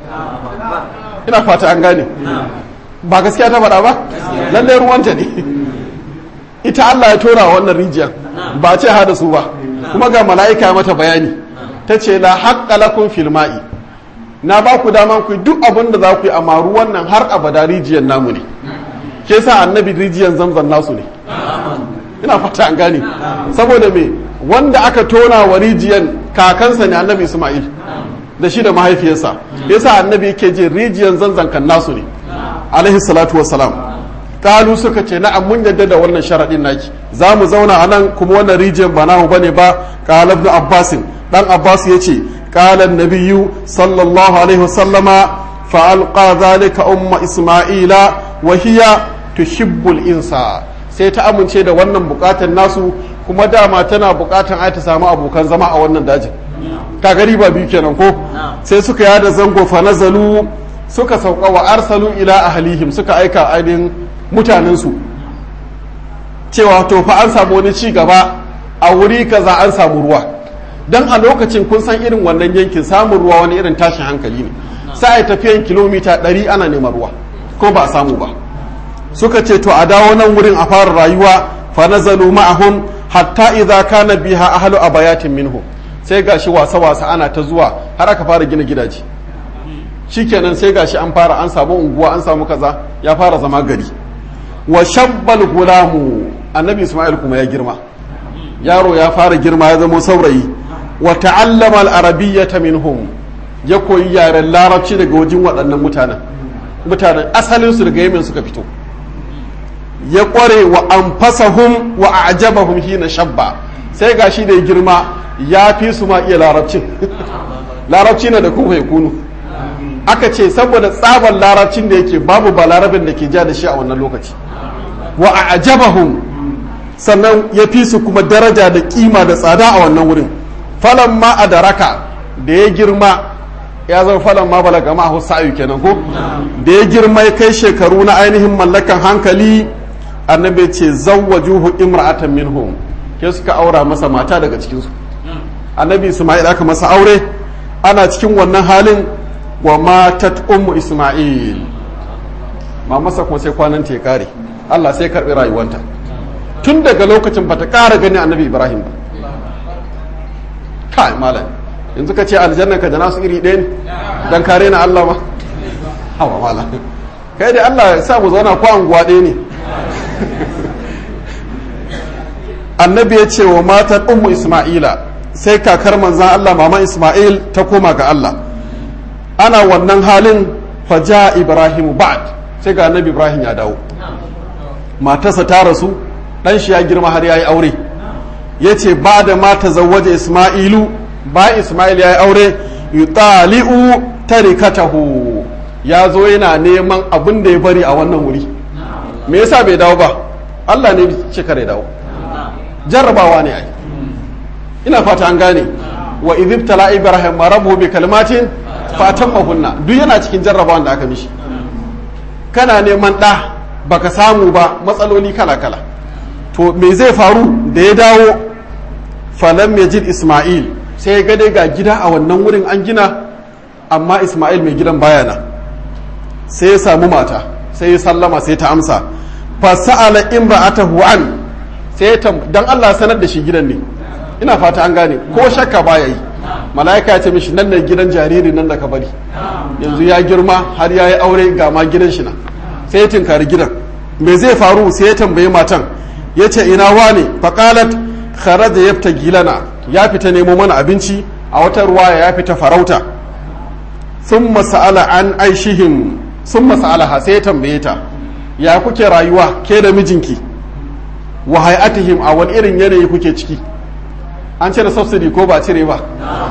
ina fata an gane ba gaskiya ta faɗa ba lallai ruwanta ne ita Allah ya tora wannan rijiyar ba ce hada su ba kuma ga mala'ika mata bayani ta ce la haqqa lakum fil ma'i na ba ku daman ku duk abin da za ku yi amma ruwan nan har abada rijiyar namu ne ke sa annabi rijiyar zamzam nasu ne ina fata an gane saboda me wanda aka tona wa rijiyar kakansa ne annabi isma'il da shi da mahaifiyarsa yasa annabi yake je rijiyar zanzan kan nasu ne alaihi salatu wassalam kalu suka ce na'am mun yadda da wannan sharadin naki za mu zauna a nan kuma wannan rijiyar ba namu bane ba qala ibn abbasin dan abbas yace qala an-nabiyyu sallallahu alaihi wasallama fa alqa zalika umma isma'ila wa hiya tuhibbul insa sai ta amince da wannan bukatan nasu kuma dama tana bukatan ai ta samu abokan zama a wannan dajin ka gari ba biyu kenan ko sai suka yada zango fa nazalu suka sauka wa arsalu ila ahlihim suka aika ainihin mutanensu cewa to fa an samu wani ci gaba a wuri kaza an samu ruwa dan a lokacin kun san irin wannan yankin samun ruwa wani irin tashin hankali ne sai a tafiyan kilomita 100 ana neman ruwa ko ba a samu ba suka ce to a dawo nan wurin a fara rayuwa fa nazalu ma'ahum hatta idza kana biha ahlu abayatin minhum sai gashi wasa wasa ana ta zuwa har aka fara gina gidaje shikenan sai gashi an fara an samu unguwa an samu kaza ya fara zama gari wa shabbal gulamu annabi isma'il kuma ya girma yaro ya fara girma ya zama saurayi wa ta'allama al-arabiyyata minhum ya koyi yaren larabci daga wajen waɗannan mutanen mutanen asalin su daga yemen suka fito ya kware wa anfasahum wa a'jabahum hina shabba sai gashi da ya girma ya fi su ma iya larabcin larabci na da kuma ya kunu aka ce saboda tsabar larabcin da yake babu ba larabin da ke ja da shi a wannan lokaci wa a'jabahum sannan ya fi su kuma daraja da kima da tsada a wannan wurin falan ma a daraka da ya girma ya zama falan ma balaga ma a sa'ayu kenan ko da ya girma ya kai shekaru na ainihin mallakan hankali annabi ce zawwajuhu imra'atan minhum ke suka aura masa mata daga cikinsu annabi isma'il aka masa aure ana cikin wannan halin wa matat ummu isma'il mamarsa kuma sai kwanan ta ya kare Allah sai karbi rayuwanta tun daga lokacin bata kara gani annabi ibrahim ba kai malam yanzu ka ce aljanna ka da nasu iri ɗaya ne dan kare na Allah ma hawa malam kai dai Allah ya sa mu zauna ko anguwa ɗaya ne annabi ya ce wa matar ummu isma'ila sai kakar manzan Allah mama isma'il ta koma ga Allah ana wannan halin faja ibrahimu ba'd sai ga annabi ibrahim ya dawo matarsa ta rasu dan shi ya girma har yayi aure yace ba da mata zawwaje isma'ilu ba isma'il yayi aure yutali'u tarikatahu ya zo yana neman abin da ya bari a wannan wuri me yasa bai dawo ba Allah ne ce kare dawo jarrabawa ne ai ina fata an gane wa idibtala ibrahim rabbuhu bi kalmatin fatammahunna duk yana cikin jarrabawan da aka mishi kana neman ɗa baka samu ba matsaloli kala kala to me zai faru da ya dawo falam yajid isma'il sai ya ga ga gida a wannan wurin an gina amma isma'il mai gidan baya nan sai ya samu mata sai ya sallama sai ta amsa fa sa'ala imra'atahu an sai ta dan Allah sanar da shi gidan ne ina fata an gane ko shakka baya yi mala'ika ya ce mishi nan ne gidan jariri nan da ka bari yanzu ya girma har ya yi aure ga ma gidan shi na sai ya tinkari gidan me zai faru sai ya tambayi matan ya ce ina wane faqalat kharaja yafta gilana ya fita nemo mana abinci a wata ruwaya ya fita farauta thumma sa'ala an aishihim thumma sa'alaha sai ya tambaye ta ya kuke rayuwa ke da mijinki wa hay'atihim a wani irin yanayi kuke ciki an cire subsidy ko ba cire ba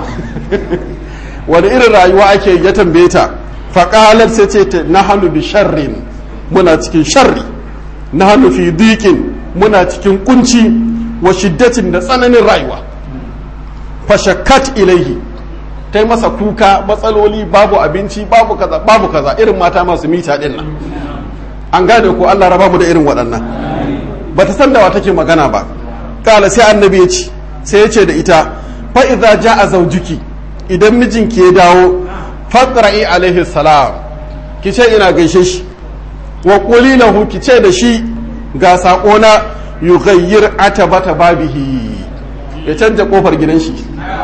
wani irin rayuwa ake ya tambaye ta faƙalar sai ce ta na hannu bi sharrin muna cikin sharri na hannu fi dikin muna cikin kunci wa shiddatin da tsananin rayuwa fashakkat ilaihi ta yi masa kuka matsaloli babu abinci babu kaza babu kaza irin mata masu mita din nan an gane ko Allah raba mu da irin waɗannan bata san da wa take magana ba kala sai annabi ya ce sai ya ce da ita fa idza jaa zawjuki idan mijinki ya dawo faqra'i alaihi salam ki ce ina gaishe shi wa quli lahu ki ce da shi ga sako na yughayyir atabata babihi ya canja kofar gidan shi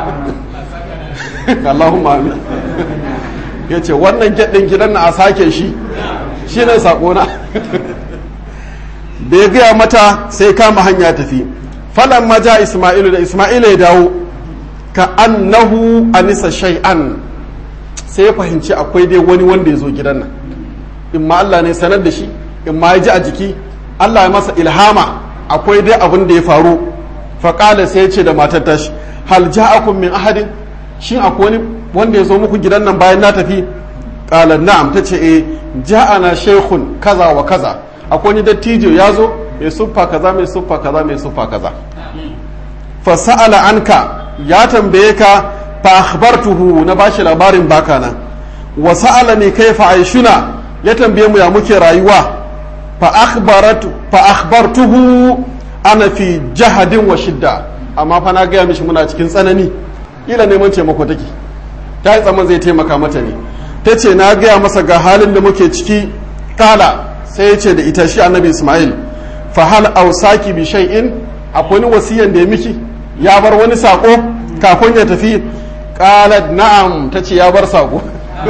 Allahumma amin ya ce wannan gyaɗin gidan na a sake shi shi ne saƙona da ya gaya mata sai kama hanya tafi falan maja ismailu da ismailu ya dawo ka annahu anisa shay'an sai ya fahimci akwai dai wani wanda ya zo gidan nan in ma Allah ne sanar da shi in ma ya ji a jiki Allah ya masa ilhama akwai dai abin da ya faru faƙala sai ya ce da matar tashi hal ja'akum min ahadin shin akwai wani wanda ya zo muku gidan nan bayan na tafi ƙala na'am ta ce eh ja'ana shaykhun kaza wa kaza akwai wani dattijo ya zo mai suffa kaza mai suffa kaza mai suffa kaza fa sa'ala anka ya tambaye ka fa akhbartuhu na bashi labarin baka nan wa sa'alani kaifa aishuna ya tambaye mu ya muke rayuwa fa akhbaratu fa akhbartuhu ana fi jahadin wa shidda amma fa na gaya mishi muna cikin tsanani ila neman taimako take ta yi tsaman zai taimaka mata ne ta ce na gaya masa ga halin da muke ciki kala sai ya ce da ita shi annabi ismail fa hal ausaki bi shay'in akwai wani wasiyan da ya miki ya bar wani sako kafin ya tafi qalat na'am ta ce ya bar sako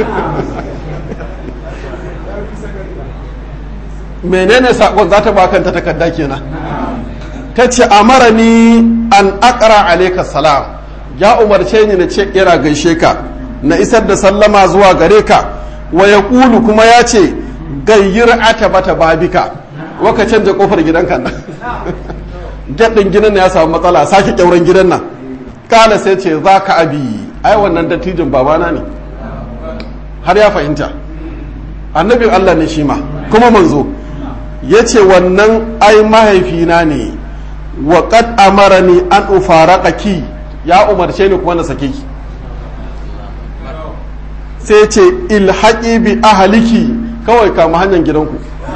menene sakon za ta bakanta takarda kenan ta ce amarani an akara alaika salam ya umarce ni na ce kira gaishe ka na isar da sallama zuwa gare ka wa ya ƙulu kuma ya ce gayyir ata bata babika waka canja kofar gidanka nan gaɗin gidan ya samu matsala sake ƙyauren gidan nan kala sai ce za ka abi ai wannan dattijin babana ne har ya fahimta annabin allah ne shi ma kuma manzo ya ce wannan ai mahaifina ne wa qad amarani an ufaraqaki ya umarce ni kuma na sake ki sai ce ilhaqi bi ahliki kawai kama hanyar gidanku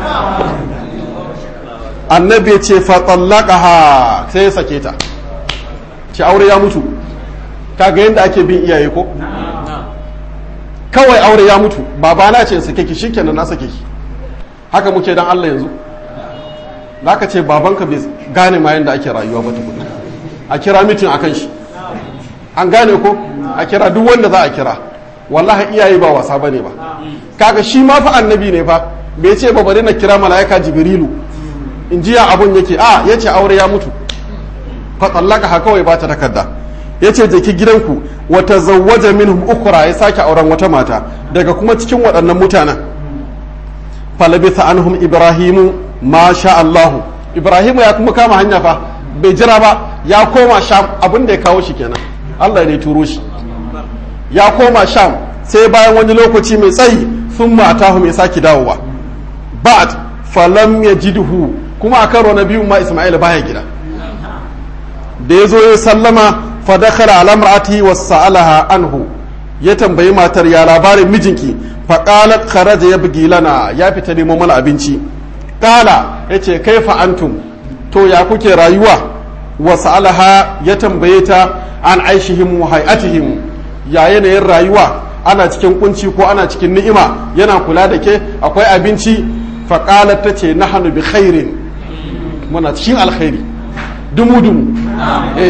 annabi ya ce fa tallaqaha sai ya sake ta ce aure ya mutu kaga yadda ake bin iyaye ko kawai aure ya mutu babana ce sake ki shikenan na sake ki haka muke dan Allah yanzu za ka ce babanka bai gane ma yadda ake rayuwa ba tukuna a kira mitin akan shi an gane ko a kira duk wanda za a kira wallahi iyaye ba wasa bane ba kaga shi ma fa annabi ne fa bai ce ba bari na kira mala'ika jibrilu in jiya abun yake a yace aure ya mutu fa tsallaka ha kawai ba ta takarda yace je ki gidanku wa tazawwaja minhum ukhra ya sake auren wata mata daga kuma cikin waɗannan mutanen falabitha anhum ibrahimu ma sha Allahu ibrahimu ya kuma kama hanya fa bai jira ba ya koma sham abin da ya kawo shi kenan Allah ne turo shi ya koma sham sai bayan wani lokaci mai tsayi sun matahu mai sake dawowa ba'd falam yajidhu kuma a karo na biyu ma Isma'il baya gida da ya zo ya sallama fa dakhala ala imra'atihi wa sa'alaha anhu ya tambayi matar ya labarin mijinki fa qalat kharaja yabgi lana ya fita nemo mana abinci kala yace kaifa antum to ya kuke rayuwa wa sa'alaha ya tambaye ta an aishihim wa hay'atihim ya yanayin rayuwa ana cikin kunci ko ana cikin ni'ima yana kula da ke akwai abinci fa qalat tace nahnu bi khairin muna cikin alkhairi dumu dumu eh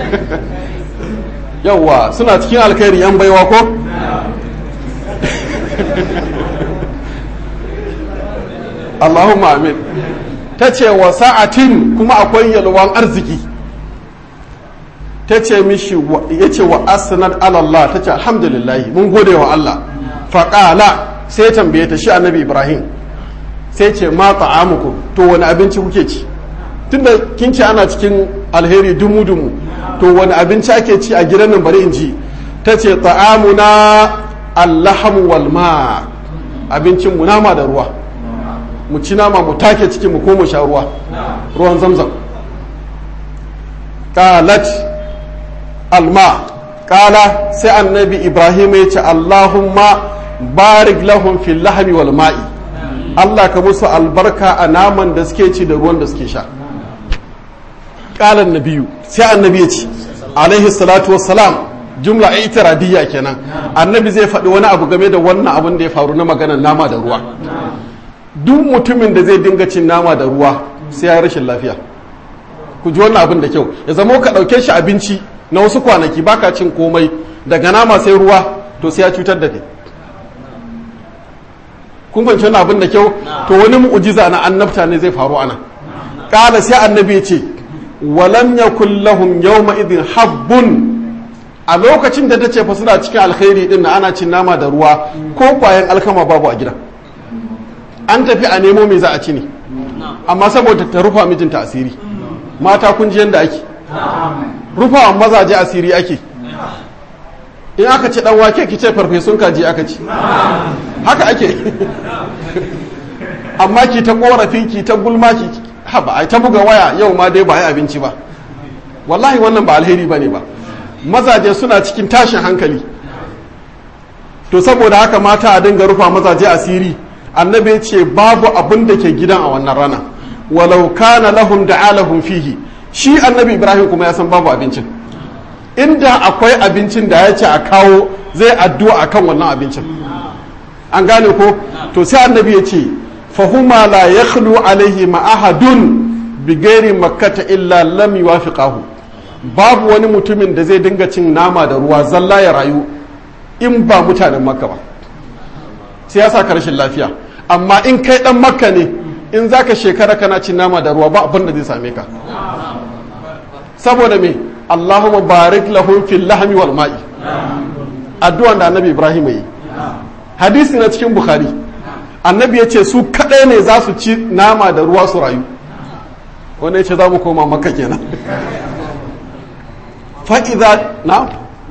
yawa suna cikin alkhairi yan baiwa ko Allahumma amin ta ce wa sa'atin kuma akwai yalwan arziki ta ce mishi ya ce wa asnad alallah ta ce alhamdulillah mun gode wa Allah faƙala sai tambaye ta shi annabi ibrahim sai ce ma ta'amukum to wani abinci kuke ci tunda kin ce ana cikin alheri dumu dumu to wani abinci ake ci a gidan nan bari in ji ta ce ta'amuna allahamu wal ma abincin mu nama da ruwa mu ci nama mu take cikin mu ko mu sha ruwa ruwan zamzam qalat alma qala sai annabi ibrahim ya ce allahumma barik lahum fil lahmi wal ma'i Allah ka musu albarka a naman da suke ci da ruwan da suke sha ƙalan nabiyu sai annabi ya ce alaihi salatu wassalam jumla itiradiyya kenan annabi zai faɗi wani abu game da wannan abin da ya faru na maganar nama da ruwa duk mutumin da zai dinga cin nama da ruwa sai ya yi rashin lafiya ku ji wannan abin da kyau ya zama ka ɗauke shi abinci na wasu kwanaki baka cin komai daga nama sai ruwa to sai ya cutar da kai kun fahimci wannan abin da kyau to wani mu'jiza na annabta ne zai faru ana kala sai annabi ya ce walam yakul lahum yawma idhin habbun a lokacin da tace fa suna cikin alkhairi din na ana cin nama da ruwa ko kwayan alkama babu a gidan an tafi a nemo me za a ci ne amma saboda ta rufa mijinta asiri mata kun ji yanda ake rufawa mazaje asiri ake in aka ci dan wake ki ce farfesun kaji aka ci haka ake amma ki ta korafi ki ta gulma ki haba ai ta buga waya yau ma dai ba ai abinci ba wallahi wannan ba alheri bane ba mazaje suna cikin tashin hankali to saboda haka mata a dinga rufa mazaje asiri annabi ce babu abin da ke gidan a wannan rana walau kana lahum da'alahum fihi shi annabi ibrahim kuma ya san babu abincin inda akwai abincin da ya ce a kawo zai addu'a akan wannan abincin an gane ko to sai annabi ya ce fahuma la yakhlu alaihi ma'ahadun bi gairi makkata illa lam yuwafiqahu babu wani mutumin da zai dinga cin nama da ruwa zalla ya rayu in ba mutanen makka ba sai ya sa rashin lafiya amma in kai dan makka ne in zaka shekara kana cin nama da ruwa ba abin da zai same ka saboda me Allahumma barik lahum fil lahmi wal ma'i addu'an da annabi Ibrahim yi hadisi na cikin Bukhari annabi ya ce su kadai ne za su ci nama da ruwa su rayu wanda ya ce za mu koma makka kenan fa'iza na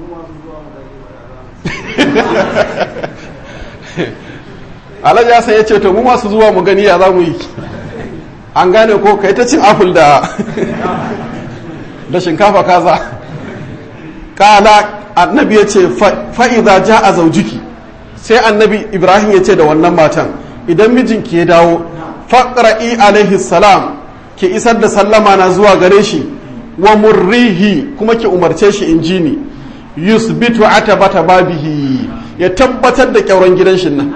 alhaji ya ya ce to mu masu zuwa mu gani ya za mu yi an gane ko kai ta cin apple da da shinkafa kaza kala annabi ya ce fa'iza ja a zaujiki sai annabi ibrahim ya ce da wannan matan idan mijinki ya dawo faƙra'i alaihi salam ki isar da sallama na zuwa gare shi wa murrihi kuma ki umarce shi in ji ni yusbitu atabata babihi ya tabbatar da kyauran gidan shi nan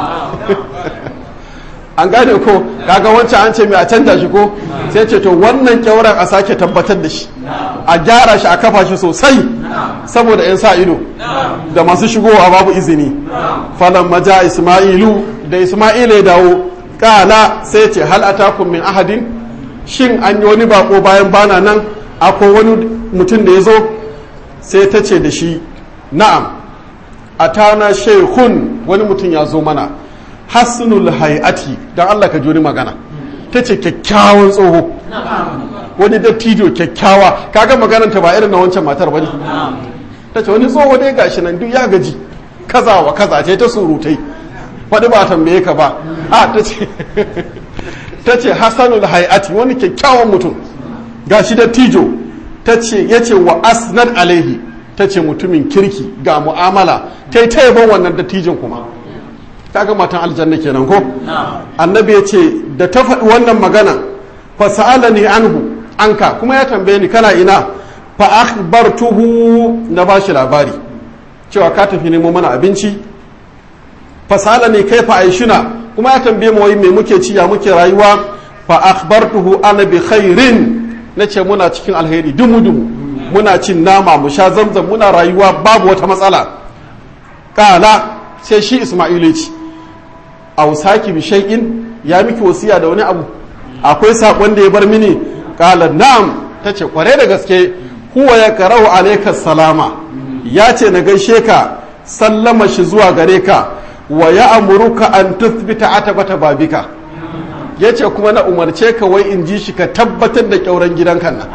an gane ko kaga wancan an ce mai a canja shi ko sai ce to wannan kyauran a sake tabbatar da shi a gyara shi a kafa shi sosai saboda 'yan sa ido da masu shigowa babu izini falan maja ismailu da ismailu ya dawo kala sai ce hal atakum min ahadin shin an yi wani bako bayan bana nan akwai wani mutum da ya zo sai ta ce da shi na'am atana shehun wani mutum ya zo mana hasnul hayati don Allah ka juri magana ta ce kyakkyawan tsoho wani dattijo kyakkyawa kaga magananta ba irin na wancan matar ba ne ta ce wani tsoho dai gashi nan duk ya gaji kaza wa kaza ce ta surutai faɗi ba tambaye ka ba a ta ce ta ce hasanul hayati wani kyakkyawan mutum gashi dattijo ta ce ya ce wa asnan alaihi ta ce mutumin kirki ga mu'amala ta yi ta yaban wannan dattijin kuma kaga matan aljanna kenan ko annabi ya ce da ta faɗi wannan magana fa sa'alani anhu anka kuma ya tambaye ni kana ina fa akhbartuhu na bashi labari cewa ka tafi nemo mana abinci fa sa'alani kaifa aishuna kuma ya tambaye mu wai me muke ci ya muke rayuwa fa akhbartuhu ana bi khairin nace muna cikin alheri dumu dumu muna cin nama mu sha zamzam muna rayuwa babu wata matsala kala sai shi isma'ilu ya ce ausaki bi shay'in ya miki wasiya da wani abu akwai sakon da ya bar mini kala na'am tace kware da gaske huwa ya karau alayka salama ya ce na gaishe ka sallama shi zuwa gare ka wa ya amuruka an tuthbita atabata babika ya ce kuma na umarce ka wai in ji shi ka tabbatar da kyauran gidanka nan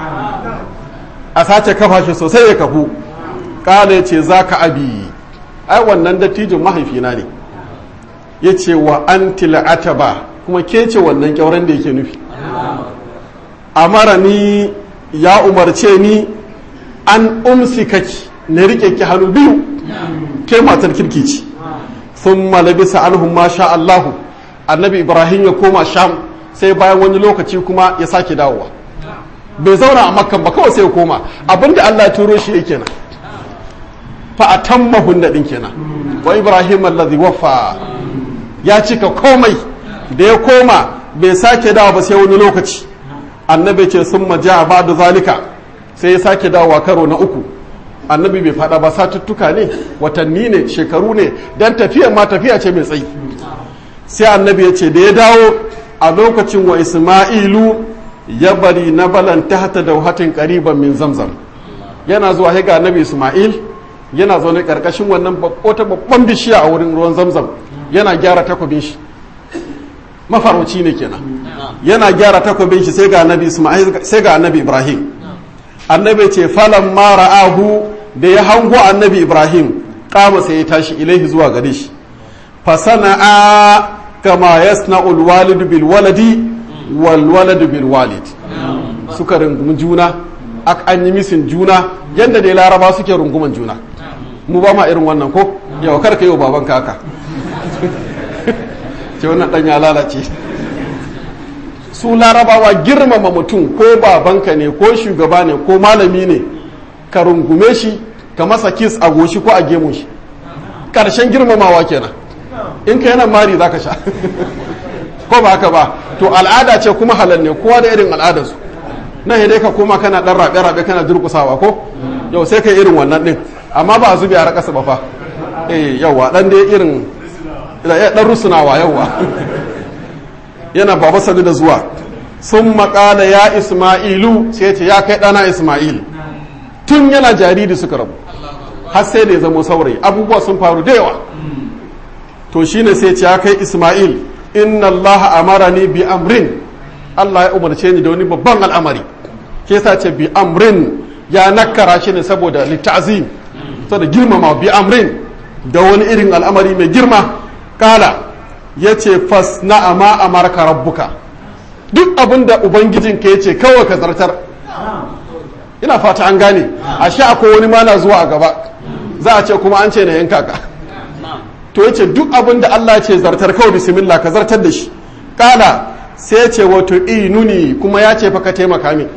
a sace kafa shi sosai ya kafu kala ya ce za ka abi ai wannan dattijin mahaifina ne ya ce wa an ataba kuma ke ce wannan kyauran da yake nufi amara ni ya umarce ni an umsi kaki na rike ki hannu biyu ke matar kirki ce sun malabisa anhum ma sha Allahu annabi ibrahim ya koma sham sai bayan wani lokaci kuma ya sake dawowa bai zauna a makkan ba kawai sai ya koma abinda Allah ya turo shi yake nan fa atammahu din kenan wa ibrahim allazi waffa ya cika komai da ya koma bai sake dawo ba sai wani lokaci annabi ce sun maja ba da zalika sai ya sake dawowa karo na uku annabi bai fada ba satuttuka ne watanni ne shekaru ne dan tafiya ma tafiya ce mai tsayi sai annabi ya ce da ya dawo a lokacin wa isma'ilu ya bari na balan tahta dauhatin qariban min zamzam yana zuwa ga annabi isma'il yana zaune karkashin wannan wata babban bishiya a wurin ruwan zamzam yana gyara takobin shi mafarauci ne kenan yana gyara takobin shi sai ga annabi isma'il sai ga annabi ibrahim annabi ce falan ma ra'ahu da ya hango annabi ibrahim kama sai ya tashi ilaihi zuwa gare shi fa sana'a kama yasna'u alwalid bil waladi wal walad bil walid suka rungumi juna an yi misin juna yadda dai laraba suke runguman juna mu ba ma irin wannan ko yau kar ka yi wa baban haka ce wannan dan ya lalace su larabawa girmama mutum ko babanka ne ko shugaba ne ko malami ne ka rungume shi ka masa kis a goshi ko a gemun shi karshen girmamawa kenan in ka yana mari za ka sha ko ba haka ba to al'ada ce kuma halal ne kowa da irin al'adarsu nan dai ka koma kana dan rabe-rabe kana durkusawa ko yau sai ka irin wannan din amma ba a zubi a rakasa ba fa eh yawa dan dai irin dan rusunawa yawa yana baba sadu da zuwa sun makala ya isma'ilu sai ce ya kai dana isma'il tun yana jariri suka rabu har sai da ya zama saurayi abubuwa sun faru da yawa to shine sai ce ya kai isma'il inna allaha amarani bi amrin Allah ya umarce ni da wani babban al'amari ke sa ce bi amrin ya nakara shi ne saboda littazim saboda girmama bi amrin da wani irin al'amari mai girma kala ya ce fas na ama amarka rabbuka duk abin da ubangijinka ya ce kawai ka zartar ina fata an gane a sha akwai wani mana zuwa a gaba za a ce kuma an ce na yanka ka to ya ce duk abin da Allah ce zartar kawai bismillah ka zartar da shi kala sai ce wato inuni kuma ya ce fa ka taimaka min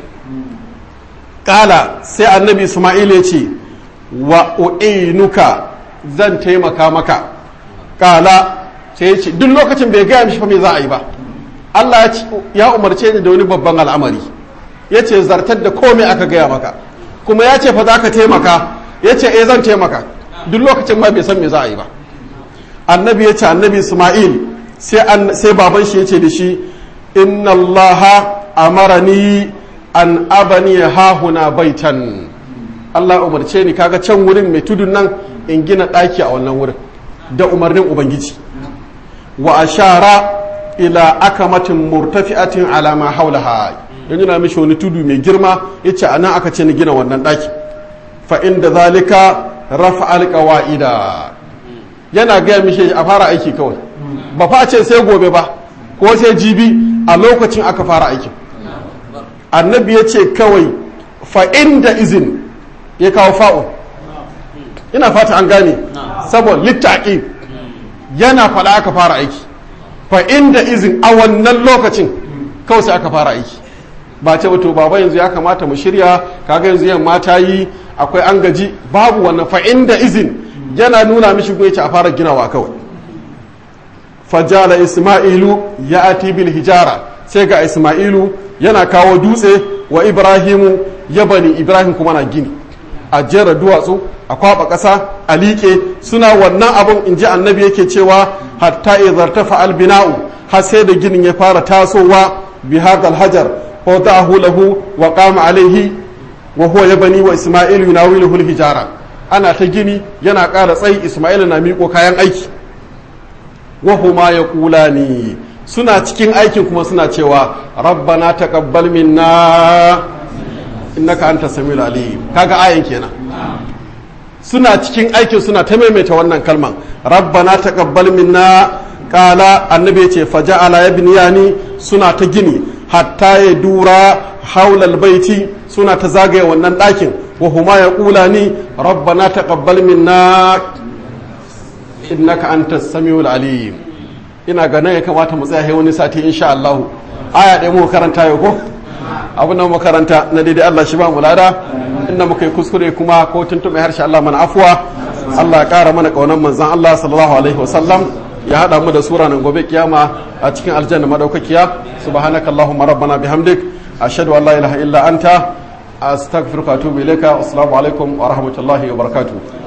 kala sai annabi isma'il ya ce wa u'inuka zan taimaka maka kala sai ya ce duk lokacin bai gaya mishi fa me za a yi ba Allah ya umarce ni da wani babban al'amari ya ce zartar da komai aka gaya maka kuma ya ce fa za ka taimaka ya ce eh zan taimaka duk lokacin ma bai san me za a yi ba annabi ya ce annabi isma'il sai baban shi ya ce da shi inna allaha amarani an abani hahuna baitan Allah umarce ni kaga can wurin mai tudun nan in gina ɗaki a wannan wurin da umarnin ubangiji wa ashara ila akamatin murtafi'atin ala ma haulaha yanzu na mishi wani tudu mai girma yace anan aka ce ni gina wannan ɗaki fa inda zalika rafa alqawaida yana gaya mishi a fara aiki kawai ba fa ce sai gobe ba ko sai jibi a lokacin aka fara aikin annabi ya ce kawai fa'in da izin ya kawo fa'o ina fata an gane saboda littaƙi yana faɗa aka fara aiki fa'in da izin a wannan lokacin kawai sai aka fara aiki ba ce wato baba yanzu ya kamata mu shirya kaga yanzu yamma ta yi akwai an gaji babu wannan fa'in da izin yana nuna mishi ce a fara ginawa kawai fajala isma'ilu ya ati bil hijara sai ga isma'ilu yana kawo dutse wa ibrahimu ya bani ibrahim kuma na gini a jera duwatsu a kwaba ƙasa a liƙe suna wannan abin in ji annabi yake cewa hatta izartafa albina'u har sai da ginin ya fara tasowa bi hadal hajar wa da'ahu lahu wa qama alaihi wa huwa yabani wa isma'ilu yunawiluhu al-hijara ana ta gini yana ƙara tsayi isma'ilu na miƙo kayan aiki wahuma ya kula ni suna cikin aikin kuma suna cewa rabbana taqabbal minna innaka anta samiul alim kaga ayin kenan suna cikin aikin suna ta maimaita wannan kalman rabbana taqabbal minna qala annabi ya ce faja'ala yabniyani suna ta gini hatta ya dura haulal baiti suna ta zagaye wannan ɗakin wahuma ya kula ni rabbana taqabbal minna innaka antas samiul alim ina ga nan ya kamata mu tsaya wani sati insha Allah aya ɗaya muka karanta yau ko abin da makaranta na daidai Allah shi ba mu lada inda muka yi kuskure kuma ko tuntuɓe harshe Allah mana afuwa Allah ya ƙara mana ƙaunar manzan Allah sallallahu alaihi wasallam ya haɗa mu da sura nan gobe kiyama a cikin aljanna madaukakiya subhanakallahumma rabbana bihamdik ashhadu an la ilaha illa anta astaghfiruka wa atubu ilayka assalamu alaikum wa rahmatullahi wa barakatuh